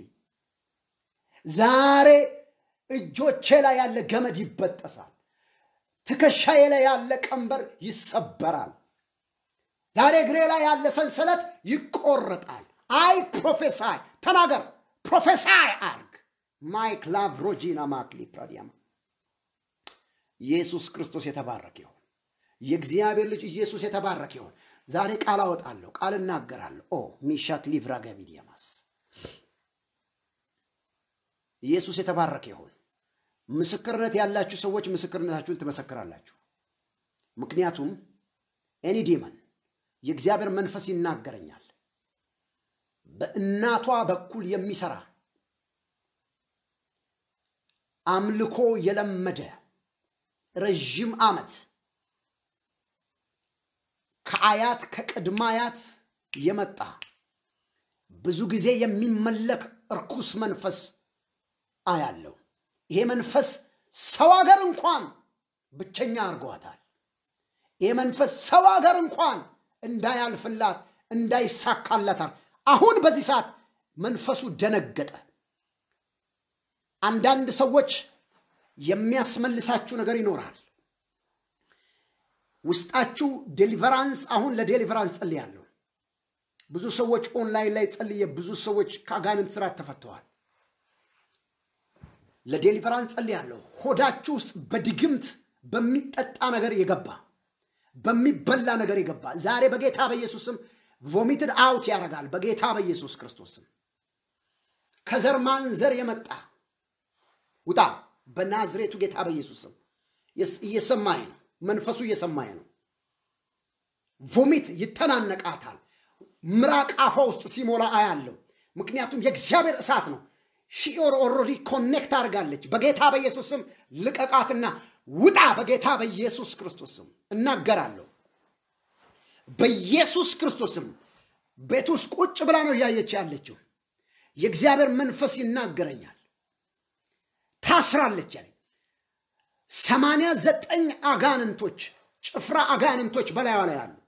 ዛሬ እጆቼ ላይ ያለ ገመድ ይበጠሳል ትከሻዬ ላይ ያለ ቀንበር ይሰበራል ዛሬ እግሬ ላይ ያለ ሰንሰለት ይቆረጣል አይ ፕሮፌሳይ ተናገር ፕሮፌሳይ አርግ ማይክ ላቭ ሮጂና ማክሊ ፕራዲያማ ኢየሱስ ክርስቶስ የተባረክ ይሆን የእግዚአብሔር ልጅ ኢየሱስ የተባረክ ይሆን ዛሬ ቃል አወጣለሁ ቃል እናገራለሁ ኦ ሚሻክ ሊቭራ ገቢዲያማስ ኢየሱስ የተባረከ ይሆን ምስክርነት ያላችሁ ሰዎች ምስክርነታችሁን ትመሰክራላችሁ ምክንያቱም ኤኒ ዲመን የእግዚአብሔር መንፈስ ይናገረኛል በእናቷ በኩል የሚሰራ አምልኮ የለመደ ረዥም ዓመት ከአያት ከቅድማያት የመጣ ብዙ ጊዜ የሚመለክ እርኩስ መንፈስ አያለው ይሄ መንፈስ ሰው ሀገር እንኳን ብቸኛ አድርገዋታል ይሄ መንፈስ ሰው ሀገር እንኳን እንዳያልፍላት እንዳይሳካላታል አሁን በዚህ ሰዓት መንፈሱ ደነገጠ አንዳንድ ሰዎች የሚያስመልሳችሁ ነገር ይኖራል ውስጣችሁ ዴሊቨራንስ አሁን ለዴሊቨራንስ ጸልያለሁ ብዙ ሰዎች ኦንላይን ላይ ጸልየ ብዙ ሰዎች ከአጋንንት ስራት ተፈተዋል ለዴሊቨራንስ ጸልያለሁ ሆዳችሁ ውስጥ በድግምት በሚጠጣ ነገር የገባ በሚበላ ነገር የገባ ዛሬ በጌታ በኢየሱስም ቮሚትድ አውት ያደርጋል በጌታ በኢየሱስ ክርስቶስም ከዘር ማንዘር የመጣ ውጣ በናዝሬቱ ጌታ በኢየሱስም እየሰማኝ ነው መንፈሱ እየሰማኝ ነው ቮሚት ይተናነቃታል ምራቅ አፏ ውስጥ ሲሞላ አያለው ምክንያቱም የእግዚአብሔር እሳት ነው ሺኦር ኦልሬዲ ኮኔክት አድርጋለች በጌታ በኢየሱስም ልቀቃትና ውጣ በጌታ በኢየሱስ ክርስቶስም እናገራለሁ በኢየሱስ ክርስቶስም ቤት ውስጥ ቁጭ ብላ ነው እያየች ያለችው የእግዚአብሔር መንፈስ ይናገረኛል ታስራለች ያለኝ ሰማንያ ዘጠኝ አጋንንቶች ጭፍራ አጋንንቶች በላይዋ ላይ አሉ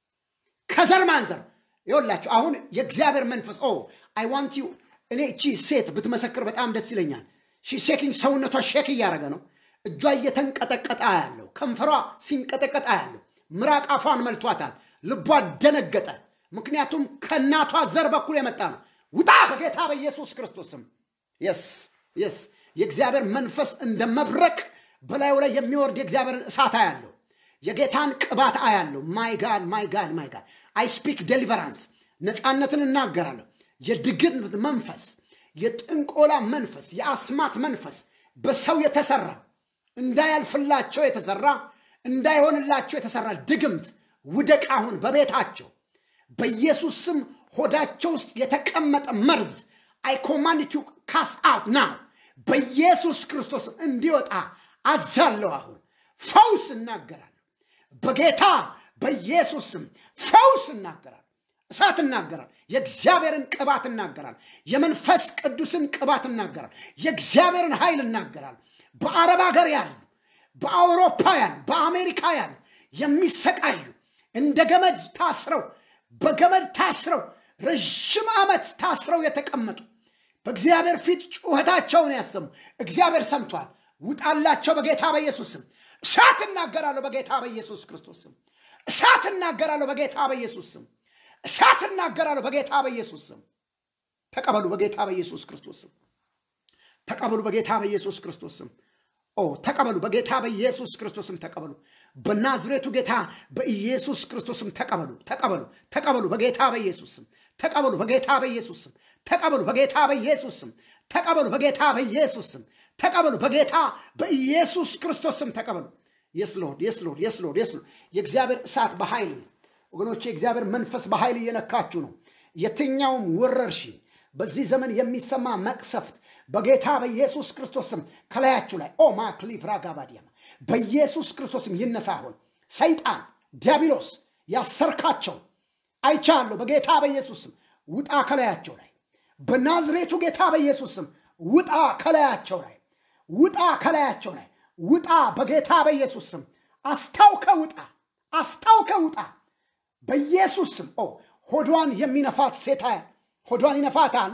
ከዘር ማንዘር ይወላችሁ አሁን የእግዚአብሔር መንፈስ ኦ አይ ዋንት ዩ እኔ እቺ ሴት ብትመሰክር በጣም ደስ ይለኛል ሼኪንግ ሰውነቷ ሼክ እያደረገ ነው እጇ እየተንቀጠቀጠ ያለው ከንፈሯ ሲንቀጠቀጣ ያለው ምራቅ አፏን መልቷታል ልቧ ደነገጠ ምክንያቱም ከእናቷ ዘር በኩል የመጣ ነው ውጣ በጌታ በኢየሱስ ክርስቶስም የስ የስ የእግዚአብሔር መንፈስ እንደ መብረቅ በላዩ ላይ የሚወርድ የእግዚአብሔርን እሳት አያለው የጌታን ቅባት አያለው ማይ ጋድ ማይ ጋድ ማይ ጋድ አይ ስፒክ ዴሊቨራንስ ነፃነትን እናገራለሁ የድግምት መንፈስ የጥንቆላ መንፈስ የአስማት መንፈስ በሰው የተሰራ እንዳያልፍላቸው የተሰራ እንዳይሆንላቸው የተሰራ ድግምት ውደቅ አሁን በቤታቸው በኢየሱስ ስም ሆዳቸው ውስጥ የተቀመጠ መርዝ አይ ኮማንድ ቱ ካስ አውት ናው በኢየሱስ ክርስቶስ እንዲወጣ አዛለሁ አሁን ፈውስ እናገራለሁ በጌታ በኢየሱስ ስም ፈውስ እናገራለሁ እሳት እናገራል የእግዚአብሔርን ቅባት እናገራል የመንፈስ ቅዱስን ቅባት እናገራል የእግዚአብሔርን ኃይል እናገራል በአረብ ሀገር ያሉ በአውሮፓ ያሉ በአሜሪካ ያሉ የሚሰቃዩ እንደ ገመድ ታስረው በገመድ ታስረው ረዥም ዓመት ታስረው የተቀመጡ በእግዚአብሔር ፊት ጩኸታቸውን ያሰሙ እግዚአብሔር ሰምቷል ውጣላቸው በጌታ በኢየሱስ ስም እሳት እናገራለሁ በጌታ በኢየሱስ ክርስቶስ ስም እሳት እናገራለሁ በጌታ በኢየሱስ ስም እሳት እናገራለሁ በጌታ በኢየሱስ ስም ተቀበሉ በጌታ በኢየሱስ ክርስቶስ ስም ተቀበሉ በጌታ በኢየሱስ ክርስቶስ ስም ኦ ተቀበሉ በጌታ በኢየሱስ ክርስቶስም ተቀበሉ በናዝሬቱ ጌታ በኢየሱስ ክርስቶስም ተቀበሉ ተቀበሉ ተቀበሉ በጌታ በኢየሱስ ስም ተቀበሉ በጌታ በኢየሱስ ስም ተቀበሉ በጌታ በኢየሱስ ስም ተቀበሉ በጌታ በኢየሱስ ስም ተቀበሉ በጌታ በኢየሱስ ክርስቶስ ስም ተቀበሉ የስ ሎርድ የስ ሎርድ የስ ሎርድ የስ ሎርድ የእግዚአብሔር እሳት በኃይል ነው ወገኖች የእግዚአብሔር መንፈስ በኃይል እየነካችሁ ነው የትኛውም ወረርሽኝ በዚህ ዘመን የሚሰማ መቅሰፍት በጌታ በኢየሱስ ክርስቶስ ስም ከላያችሁ ላይ ኦ ማክሊቭራ ጋባዲያማ በኢየሱስ ክርስቶስ ስም ይነሳ። አሁን ሰይጣን ዲያብሎስ ያሰርካቸው አይቻለሁ። በጌታ በኢየሱስ ስም ውጣ ከላያቸው ላይ በናዝሬቱ ጌታ በኢየሱስ ስም ውጣ ከላያቸው ላይ ውጣ ከላያቸው ላይ ውጣ በጌታ በኢየሱስ ስም አስታውከ ውጣ አስታውከ ውጣ በኢየሱስ ስም ኦ ሆዷን የሚነፋት ሴታ ሆዷን ይነፋታል።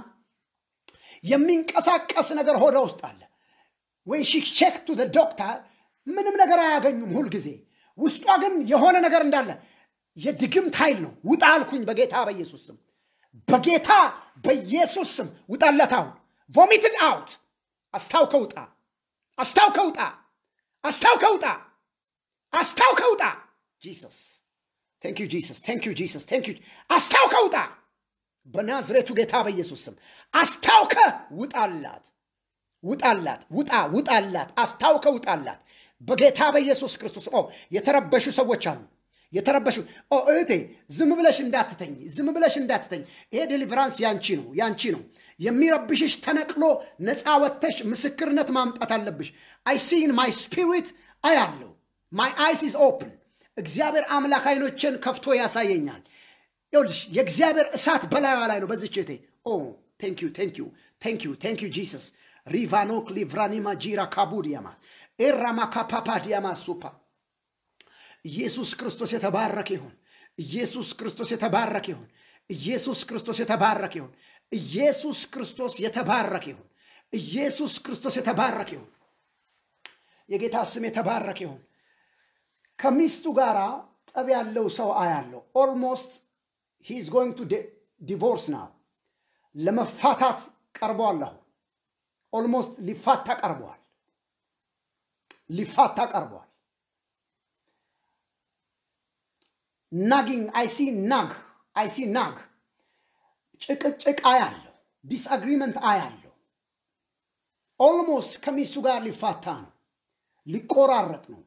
የሚንቀሳቀስ ነገር ሆዷ ውስጥ አለ ወይ ሼክ ቱ ዶክተር ምንም ነገር አያገኙም ሁልጊዜ ውስጧ ግን የሆነ ነገር እንዳለ የድግምት ኃይል ነው። ውጣ አልኩኝ በጌታ በኢየሱስ ስም በጌታ በኢየሱስ ስም ውጣለት አሁን ቮሚትድ አውት አስታውከ ውጣ አስታውከ ውጣ አስታውከ ውጣ አስታውከ ውጣ ጂሰስ ቴንክ ዩ ጂሰስ ቴንክ ዩ ጂሰስ ቴንክ ዩ አስታውከ ውጣ በናዝሬቱ ጌታ በኢየሱስ ስም አስታውከ ውጣላት ውጣላት ውጣ ውጣላት አስታውከ ውጣላት በጌታ በኢየሱስ ክርስቶስ ኦ የተረበሹ ሰዎች አሉ የተረበሹ ኦ እህቴ ዝም ብለሽ እንዳትተኝ ዝም ብለሽ እንዳትተኝ ይሄ ዴሊቨራንስ ያንቺ ነው ያንቺ ነው የሚረብሽሽ ተነቅሎ ነፃ ወጥተሽ ምስክርነት ማምጣት አለብሽ አይ ሲ ኢን ማይ ስፒሪት አያለው ማይ አይስ ኢዝ ኦፕን እግዚአብሔር አምላክ አይኖችን ከፍቶ ያሳየኛል ይኸውልሽ የእግዚአብሔር እሳት በላዩ ላይ ነው በዚች እህቴ ኦ ቴንክ ዩ ቴንክ ዩ ቴንክ ዩ ቴንክ ዩ ጂሰስ ሪቫኖክ ሊቭራኒማ ጂራ ካቡዲያማ ኤራማ ካፓፓዲያማ ሱፓ ኢየሱስ ክርስቶስ የተባረከ ይሁን ኢየሱስ ክርስቶስ የተባረከ ይሁን ኢየሱስ ክርስቶስ የተባረከ ይሁን ኢየሱስ ክርስቶስ የተባረከ ይሁን ኢየሱስ ክርስቶስ የተባረከ ይሁን የጌታ ስም የተባረከ ይሁን ከሚስቱ ጋር ጠብ ያለው ሰው አያለው ኦልሞስት ሂ ኢዝ ጎይንግ ቱ ዲቮርስ ናው ለመፋታት ቀርቧል አሁን ኦልሞስት ሊፋታ ቀርበዋል ሊፋታ ቀርበዋል ናጊንግ አይሲ ናግ አይሲ ናግ ጭቅጭቅ አያለሁ ዲስአግሪመንት አያለሁ ኦልሞስት ከሚስቱ ጋር ሊፋታ ነው ሊቆራረጥ ነው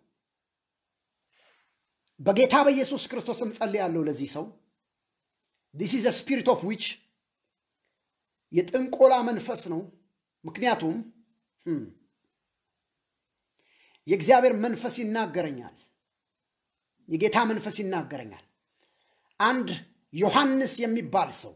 በጌታ በኢየሱስ ክርስቶስም ጸልያለሁ ለዚህ ሰው ዲስ ኢዝ ስፒሪት ኦፍ ዊች የጥንቆላ መንፈስ ነው ምክንያቱም የእግዚአብሔር መንፈስ ይናገረኛል የጌታ መንፈስ ይናገረኛል አንድ ዮሐንስ የሚባል ሰው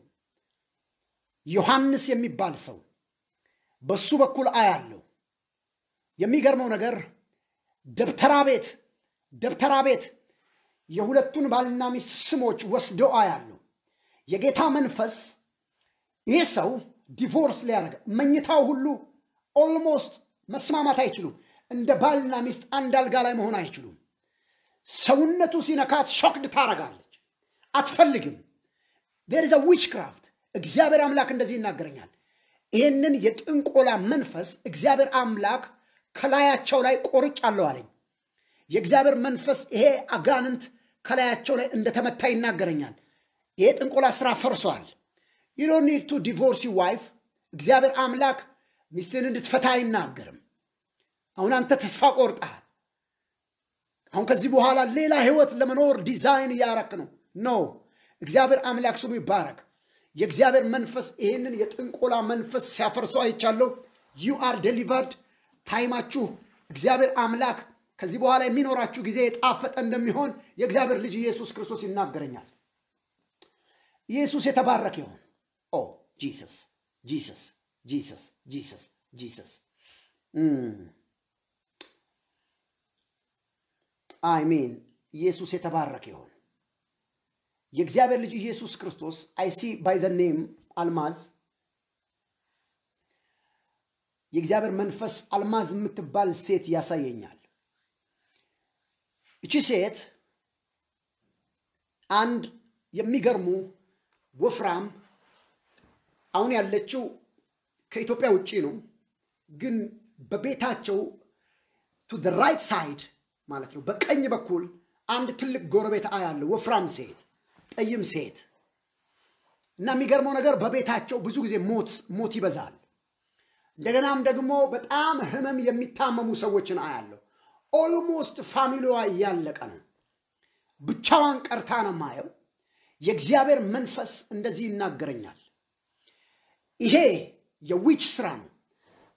ዮሐንስ የሚባል ሰው በሱ በኩል አያለው የሚገርመው ነገር ደብተራ ቤት ደብተራ ቤት የሁለቱን ባልና ሚስት ስሞች ወስዶ አያለው የጌታ መንፈስ ይህ ሰው ዲቮርስ ሊያደርግ መኝታው ሁሉ ኦልሞስት መስማማት አይችሉም እንደ ባልና ሚስት አንድ አልጋ ላይ መሆን አይችሉም ሰውነቱ ሲነካት ሾክድ ታረጋለች አትፈልግም ዴር ዘ ዊች ክራፍት እግዚአብሔር አምላክ እንደዚህ ይናገረኛል ይህንን የጥንቆላ መንፈስ እግዚአብሔር አምላክ ከላያቸው ላይ ቆርጫለሁ አለኝ የእግዚአብሔር መንፈስ ይሄ አጋንንት ከላያቸው ላይ እንደተመታ ይናገረኛል ይሄ ጥንቆላ ስራ ፈርሷል ዩ ዶንት ኒድ ቱ ዲቮርስ ዩ ዋይፍ እግዚአብሔር አምላክ ሚስትን እንድትፈታ አይናገርም አሁን አንተ ተስፋ ቆርጠሃል አሁን ከዚህ በኋላ ሌላ ህይወት ለመኖር ዲዛይን እያረክ ነው ኖ እግዚአብሔር አምላክ ስሙ ይባረክ የእግዚአብሔር መንፈስ ይህንን የጥንቆላ መንፈስ ሲያፈርሰው አይቻለሁ ዩ አር ዴሊቨርድ ታይማችሁ እግዚአብሔር አምላክ ከዚህ በኋላ የሚኖራችሁ ጊዜ የጣፈጠ እንደሚሆን የእግዚአብሔር ልጅ ኢየሱስ ክርስቶስ ይናገረኛል ኢየሱስ የተባረከ ይሆን ኦ ጂሰስ ጂሰስ ጂሰስ ጂሰስ ጂሰስ አሜን ኢየሱስ የተባረከ ይሆን የእግዚአብሔር ልጅ ኢየሱስ ክርስቶስ አይሲ ባይ ዘ ኔም አልማዝ የእግዚአብሔር መንፈስ አልማዝ የምትባል ሴት ያሳየኛል እቺ ሴት አንድ የሚገርሙ ወፍራም አሁን ያለችው ከኢትዮጵያ ውጭ ነው ግን በቤታቸው ቱ ራይት ሳይድ ማለት ነው በቀኝ በኩል አንድ ትልቅ ጎረቤት አያለ ወፍራም ሴት ጠይም ሴት እና የሚገርመው ነገር በቤታቸው ብዙ ጊዜ ሞት ሞት ይበዛል እንደገናም ደግሞ በጣም ህመም የሚታመሙ ሰዎችን አያለሁ ኦልሞስት ፋሚሊዋ እያለቀ ነው ብቻዋን ቀርታ ነው ማየው የእግዚአብሔር መንፈስ እንደዚህ ይናገረኛል ይሄ የዊች ስራ ነው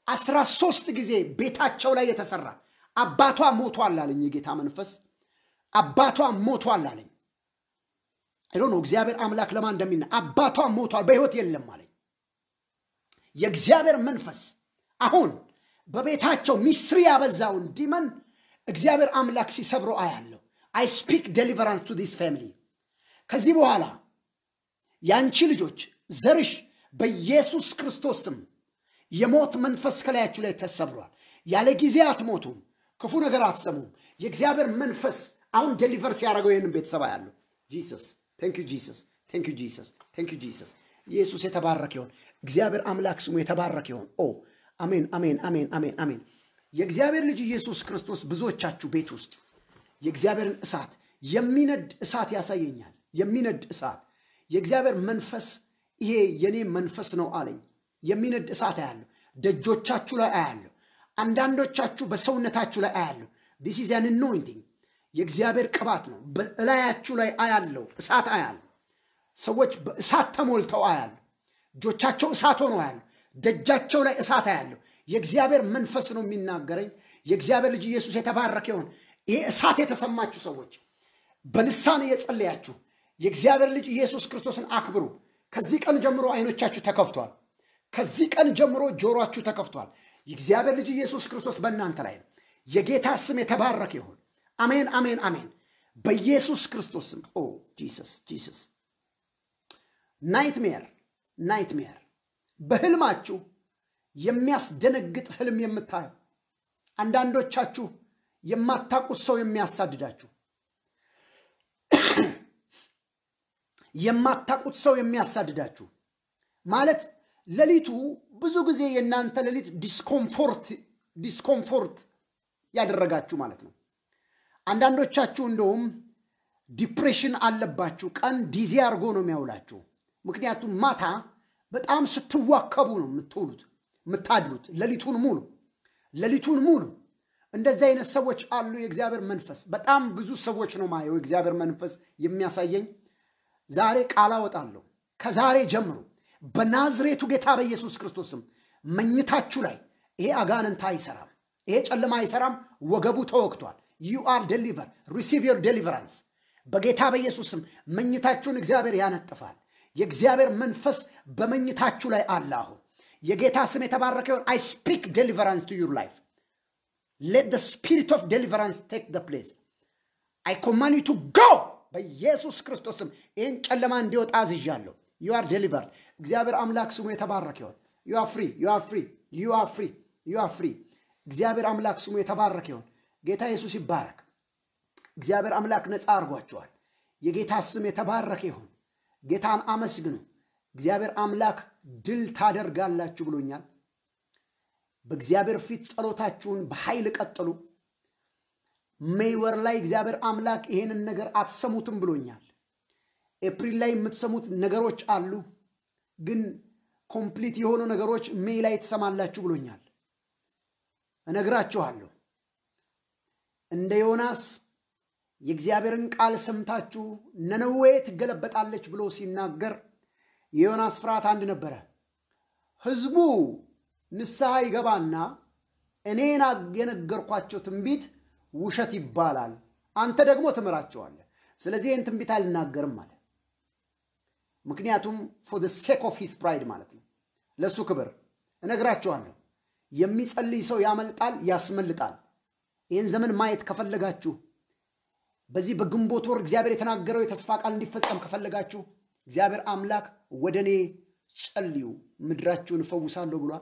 አስራ ሶስት ጊዜ ቤታቸው ላይ የተሰራ አባቷ ሞቷል አለኝ የጌታ መንፈስ አባቷ ሞቷል አለኝ አይዶ ነው እግዚአብሔር አምላክ ለማን እንደሚና አባቷ ሞቷል በህይወት የለም አለኝ የእግዚአብሔር መንፈስ አሁን በቤታቸው ሚስጥር ያበዛውን ዲመን እግዚአብሔር አምላክ ሲሰብሮ አያለሁ አይ ስፒክ ዴሊቨራንስ ቱ ዲስ ፋሚሊ ከዚህ በኋላ የአንቺ ልጆች ዘርሽ በኢየሱስ ክርስቶስ ስም የሞት መንፈስ ከላያችሁ ላይ ተሰብሯል ያለ ጊዜ አትሞቱም ክፉ ነገር አትሰሙም የእግዚአብሔር መንፈስ አሁን ዴሊቨር ሲያደርገው ይህንን ቤተሰብ ያለው ጂሰስ ቴንክ ዩ ጂሰስ ቴንክ ዩ ጂሰስ ቴንክ ዩ ጂሰስ ኢየሱስ የተባረከ ይሆን እግዚአብሔር አምላክ ስሙ የተባረከ ይሆን ኦ አሜን አሜን አሜን አሜን አሜን የእግዚአብሔር ልጅ ኢየሱስ ክርስቶስ ብዙዎቻችሁ ቤት ውስጥ የእግዚአብሔርን እሳት የሚነድ እሳት ያሳየኛል የሚነድ እሳት የእግዚአብሔር መንፈስ ይሄ የኔ መንፈስ ነው አለኝ የሚነድ እሳት አያለሁ ደጆቻችሁ ላይ አያለሁ አንዳንዶቻችሁ በሰውነታችሁ ላይ አያለሁ ዲስ ኢዝ አን አኖይንቲንግ የእግዚአብሔር ቅባት ነው በላያችሁ ላይ አያለው እሳት አያለሁ ሰዎች በእሳት ተሞልተው አያለሁ እጆቻቸው እሳት ሆኖ አያለሁ ደጃቸው ላይ እሳት አያለሁ የእግዚአብሔር መንፈስ ነው የሚናገረኝ የእግዚአብሔር ልጅ ኢየሱስ የተባረከ ይሆን ይሄ እሳት የተሰማችሁ ሰዎች በልሳን እየጸለያችሁ የእግዚአብሔር ልጅ ኢየሱስ ክርስቶስን አክብሩ ከዚህ ቀን ጀምሮ አይኖቻችሁ ተከፍቷል ከዚህ ቀን ጀምሮ ጆሮአችሁ ተከፍቷል የእግዚአብሔር ልጅ ኢየሱስ ክርስቶስ በእናንተ ላይ ነው የጌታ ስም የተባረከ ይሆን አሜን አሜን አሜን በኢየሱስ ክርስቶስ ስም ኦ ጂሰስ ጂሰስ ናይትሜር ናይትሜር በህልማችሁ የሚያስደነግጥ ህልም የምታዩ አንዳንዶቻችሁ የማታውቁት ሰው የሚያሳድዳችሁ የማታውቁት ሰው የሚያሳድዳችሁ ማለት ሌሊቱ ብዙ ጊዜ የእናንተ ሌሊት ዲስኮምፎርት ዲስኮምፎርት ያደረጋችሁ ማለት ነው አንዳንዶቻችሁ እንደውም ዲፕሬሽን አለባችሁ ቀን ዲዚ አድርጎ ነው የሚያውላችሁ ምክንያቱም ማታ በጣም ስትዋከቡ ነው የምትውሉት የምታድሩት ሌሊቱን ሙሉ ሌሊቱን ሙሉ እንደዚህ አይነት ሰዎች አሉ የእግዚአብሔር መንፈስ በጣም ብዙ ሰዎች ነው ማየው የእግዚአብሔር መንፈስ የሚያሳየኝ ዛሬ ቃል አወጣለሁ ከዛሬ ጀምሮ በናዝሬቱ ጌታ በኢየሱስ ክርስቶስም መኝታችሁ ላይ ይሄ አጋንንት አይሰራም ይሄ ጨለማ አይሰራም ወገቡ ተወግቷል ዩ አር ዴሊቨር ሪሲቭ ዮር ዴሊቨራንስ በጌታ በኢየሱስም መኝታችሁን እግዚአብሔር ያነጥፋል የእግዚአብሔር መንፈስ በመኝታችሁ ላይ አለ አሁን የጌታ ስም የተባረከ ይሆን አይ ስፒክ ዴሊቨራንስ ቱ ዩር ላይፍ ሌት ስፒሪት ኦፍ ዴሊቨራንስ ቴክ ደ ፕሌስ አይ ኮማን ዩ ቱ ጎ በኢየሱስ ክርስቶስም ይህን ጨለማ እንዲወጣ አዝዣለሁ ዩ አር ዴሊቨርድ እግዚአብሔር አምላክ ስሙ የተባረከ ይሆን ዩ አር ፍሪ ዩ አር ፍሪ ዩ አር ፍሪ ዩ አር ፍሪ እግዚአብሔር አምላክ ስሙ የተባረከ ይሆን ጌታ ኢየሱስ ይባረክ እግዚአብሔር አምላክ ነፃ አድርጓቸዋል የጌታ ስም የተባረከ ይሆን ጌታን አመስግኑ እግዚአብሔር አምላክ ድል ታደርጋላችሁ ብሎኛል በእግዚአብሔር ፊት ጸሎታችሁን በኃይል ቀጥሉ ሜይ ወር ላይ እግዚአብሔር አምላክ ይሄንን ነገር አትሰሙትም ብሎኛል ኤፕሪል ላይ የምትሰሙት ነገሮች አሉ ግን ኮምፕሊት የሆኑ ነገሮች ሜይ ላይ ትሰማላችሁ ብሎኛል እነግራችኋለሁ እንደ ዮናስ የእግዚአብሔርን ቃል ሰምታችሁ ነነዌ ትገለበጣለች ብሎ ሲናገር የዮናስ ፍርሃት አንድ ነበረ ህዝቡ ንስሐ ይገባና እኔን የነገርኳቸው ትንቢት ውሸት ይባላል አንተ ደግሞ ትምራቸዋለህ ስለዚህ ይህን ትንቢት አልናገርም አለ ምክንያቱም ፎር ሴክ ኦፍ ሂስ ፕራይድ ማለት ነው ለእሱ ክብር እነግራችኋለሁ የሚጸልይ ሰው ያመልጣል ያስመልጣል ይህን ዘመን ማየት ከፈለጋችሁ በዚህ በግንቦት ወር እግዚአብሔር የተናገረው የተስፋ ቃል እንዲፈጸም ከፈለጋችሁ እግዚአብሔር አምላክ ወደ እኔ ጸልዩ ምድራችሁን እፈውሳለሁ ብሏል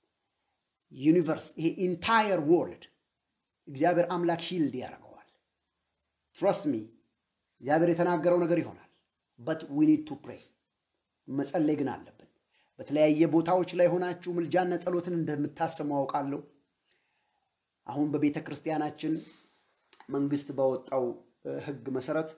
ዩኒቨርስ ይሄ ኢንታየር ወርልድ እግዚአብሔር አምላክ ሂልድ ያደርገዋል ትረስት ሚ እግዚአብሔር የተናገረው ነገር ይሆናል በት ዊ ኒድ ቱ ፕሬይ መጸለይ ግን አለብን በተለያየ ቦታዎች ላይ ሆናችሁ ምልጃና ጸሎትን እንደምታሰሙ አውቃለሁ አሁን በቤተ ክርስቲያናችን መንግስት ባወጣው ህግ መሰረት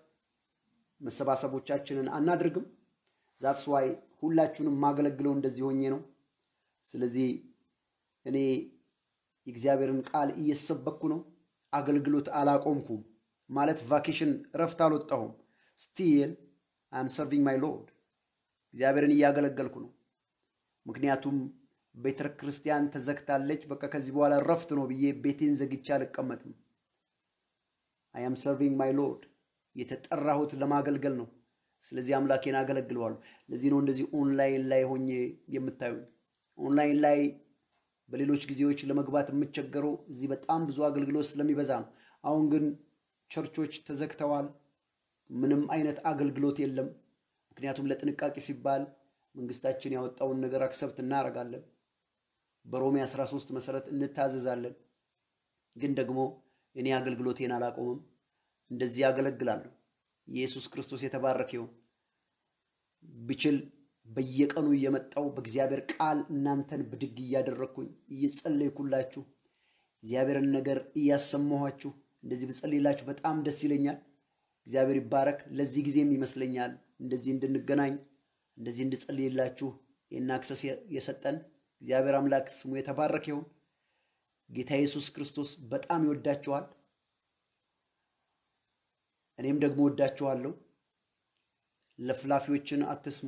መሰባሰቦቻችንን አናድርግም ዛትስ ዋይ ሁላችሁንም ማገለግለው እንደዚህ ሆኜ ነው ስለዚህ እኔ የእግዚአብሔርን ቃል እየሰበኩ ነው አገልግሎት አላቆምኩም ማለት ቫኬሽን እረፍት አልወጣሁም ስቲል አም ሰርቪንግ ማይ ሎርድ እግዚአብሔርን እያገለገልኩ ነው ምክንያቱም ቤተ ክርስቲያን ተዘግታለች፣ በቃ ከዚህ በኋላ ረፍት ነው ብዬ ቤቴን ዘግቼ አልቀመጥም። አይ አም ሰርቪንግ ማይ ሎርድ። የተጠራሁት ለማገልገል ነው። ስለዚህ አምላኬን አገለግለዋለሁ። ለዚህ ነው እንደዚህ ኦንላይን ላይ ሆኜ የምታዩኝ። ኦንላይን ላይ በሌሎች ጊዜዎች ለመግባት የምቸገረው እዚህ በጣም ብዙ አገልግሎት ስለሚበዛ ነው። አሁን ግን ቸርቾች ተዘግተዋል። ምንም አይነት አገልግሎት የለም። ምክንያቱም ለጥንቃቄ ሲባል መንግስታችን ያወጣውን ነገር አክሰብት እናደርጋለን። በሮሜ 13 መሰረት እንታዘዛለን። ግን ደግሞ እኔ አገልግሎቴን አላቆምም። እንደዚህ አገለግላለሁ። ኢየሱስ ክርስቶስ የተባረከ ይሁን። ብችል በየቀኑ እየመጣው በእግዚአብሔር ቃል እናንተን ብድግ እያደረግኩኝ እየጸለይኩላችሁ እግዚአብሔርን ነገር እያሰማኋችሁ እንደዚህ ብጸልይላችሁ በጣም ደስ ይለኛል። እግዚአብሔር ይባረክ። ለዚህ ጊዜም ይመስለኛል እንደዚህ እንድንገናኝ እንደዚህ እንድጸልይላችሁ ይህን አክሰስ የሰጠን እግዚአብሔር አምላክ ስሙ የተባረከ ይሁን። ጌታ ኢየሱስ ክርስቶስ በጣም ይወዳችኋል። እኔም ደግሞ ወዳችኋለሁ። ለፍላፊዎችን አትስሙ።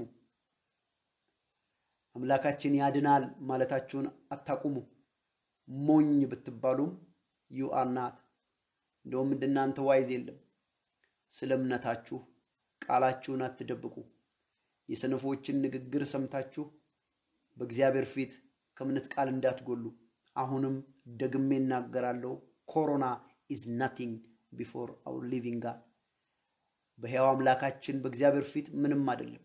አምላካችን ያድናል ማለታችሁን አታቁሙ። ሞኝ ብትባሉም ዩ አር ናት። እንደውም እንደናንተ ዋይዝ የለም። ስለ እምነታችሁ ቃላችሁን አትደብቁ። የሰነፎችን ንግግር ሰምታችሁ በእግዚአብሔር ፊት ከእምነት ቃል እንዳትጎሉ። አሁንም ደግሜ እናገራለሁ፣ ኮሮና ኢዝ ናቲንግ ቢፎር አውር ሊቪንግ ጋድ። በሕያው አምላካችን በእግዚአብሔር ፊት ምንም አይደለም።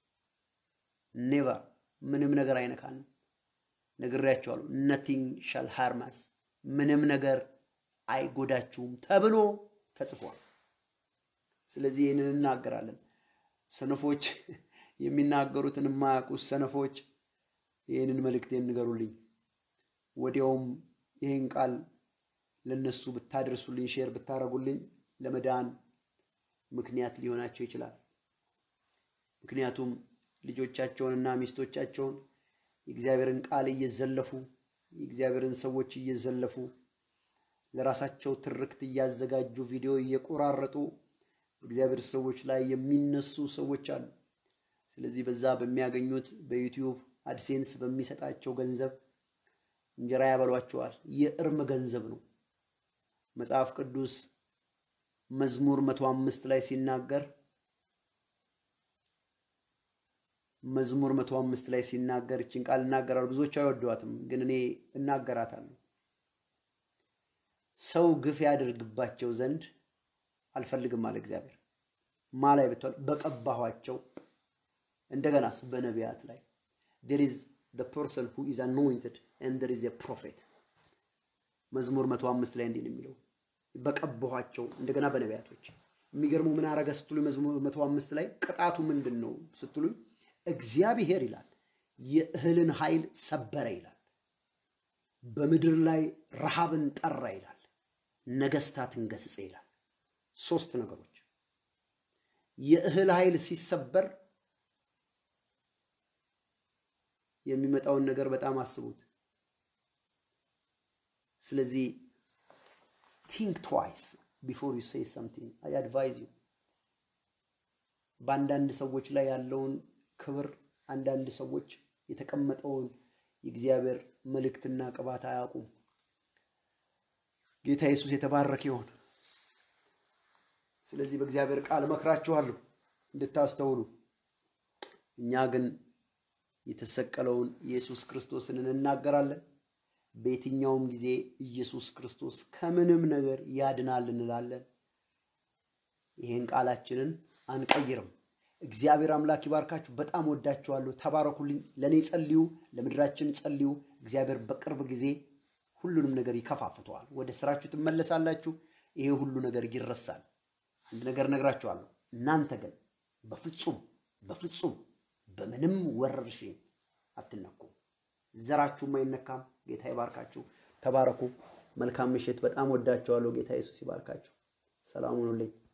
ኔቨር ምንም ነገር አይነካንም። ነግሬያቸዋለሁ። ነቲንግ ሻል ሃርማስ ምንም ነገር አይጎዳችሁም ተብሎ ተጽፏል። ስለዚህ ይህንን እናገራለን። ሰነፎች የሚናገሩትን የማያውቁ ሰነፎች ይህንን መልእክቴን ንገሩልኝ። ወዲያውም ይህን ቃል ለነሱ ብታደርሱልኝ፣ ሼር ብታደርጉልኝ ለመዳን ምክንያት ሊሆናቸው ይችላል። ምክንያቱም ልጆቻቸውንና ሚስቶቻቸውን የእግዚአብሔርን ቃል እየዘለፉ የእግዚአብሔርን ሰዎች እየዘለፉ ለራሳቸው ትርክት እያዘጋጁ ቪዲዮ እየቆራረጡ በእግዚአብሔር ሰዎች ላይ የሚነሱ ሰዎች አሉ። ስለዚህ በዛ በሚያገኙት በዩቲዩብ አድሴንስ በሚሰጣቸው ገንዘብ እንጀራ ያበሏቸዋል። የእርም ገንዘብ ነው። መጽሐፍ ቅዱስ መዝሙር መቶ አምስት ላይ ሲናገር መዝሙር መቶ አምስት ላይ ሲናገር እችን ቃል እናገራሉ። ብዙዎች አይወዷትም፣ ግን እኔ እናገራታለሁ። ሰው ግፍ ያደርግባቸው ዘንድ አልፈልግም አለ እግዚአብሔር። ማ ላይ ብትል በቀባኋቸው እንደገናስ በነቢያት ላይ there is the person who is anointed and there is a prophet መዝሙር መቶ አምስት ላይ እንዲህ ነው የሚለው በቀባኋቸው እንደገና በነቢያቶች የሚገርመው ምን አረገ ስትሉኝ መዝሙር መቶ አምስት ላይ ቅጣቱ ምንድን ነው ስትሉኝ እግዚአብሔር ይላል የእህልን ኃይል ሰበረ ይላል በምድር ላይ ረሃብን ጠራ ይላል ነገስታትን ገስጸ ይላል ሶስት ነገሮች የእህል ኃይል ሲሰበር የሚመጣውን ነገር በጣም አስቡት ስለዚህ ቲንክ ትዋይስ ቢፎር ዩ ሴይ ሰምቲንግ አይ አድቫይዝ ዩ በአንዳንድ ሰዎች ላይ ያለውን ክብር አንዳንድ ሰዎች የተቀመጠውን የእግዚአብሔር መልእክትና ቅባት አያውቁም ጌታ ኢየሱስ የተባረከ ይሆን ስለዚህ በእግዚአብሔር ቃል እመክራችኋለሁ እንድታስተውሉ እኛ ግን የተሰቀለውን ኢየሱስ ክርስቶስን እንናገራለን በየትኛውም ጊዜ ኢየሱስ ክርስቶስ ከምንም ነገር ያድናል እንላለን ይህን ቃላችንን አንቀይርም እግዚአብሔር አምላክ ይባርካችሁ በጣም ወዳችኋለሁ ተባረኩልኝ ለእኔ ጸልዩ ለምድራችን ጸልዩ እግዚአብሔር በቅርብ ጊዜ ሁሉንም ነገር ይከፋፍተዋል ወደ ስራችሁ ትመለሳላችሁ ይሄ ሁሉ ነገር ይረሳል አንድ ነገር ነግራችኋለሁ እናንተ ግን በፍጹም በፍጹም በምንም ወረርሽኝ አትነኩም ዘራችሁም አይነካም ጌታ ይባርካችሁ ተባረኩ መልካም ምሽት በጣም ወዳችኋለሁ ጌታ ኢየሱስ ይባርካችሁ ሰላም ሁኑልኝ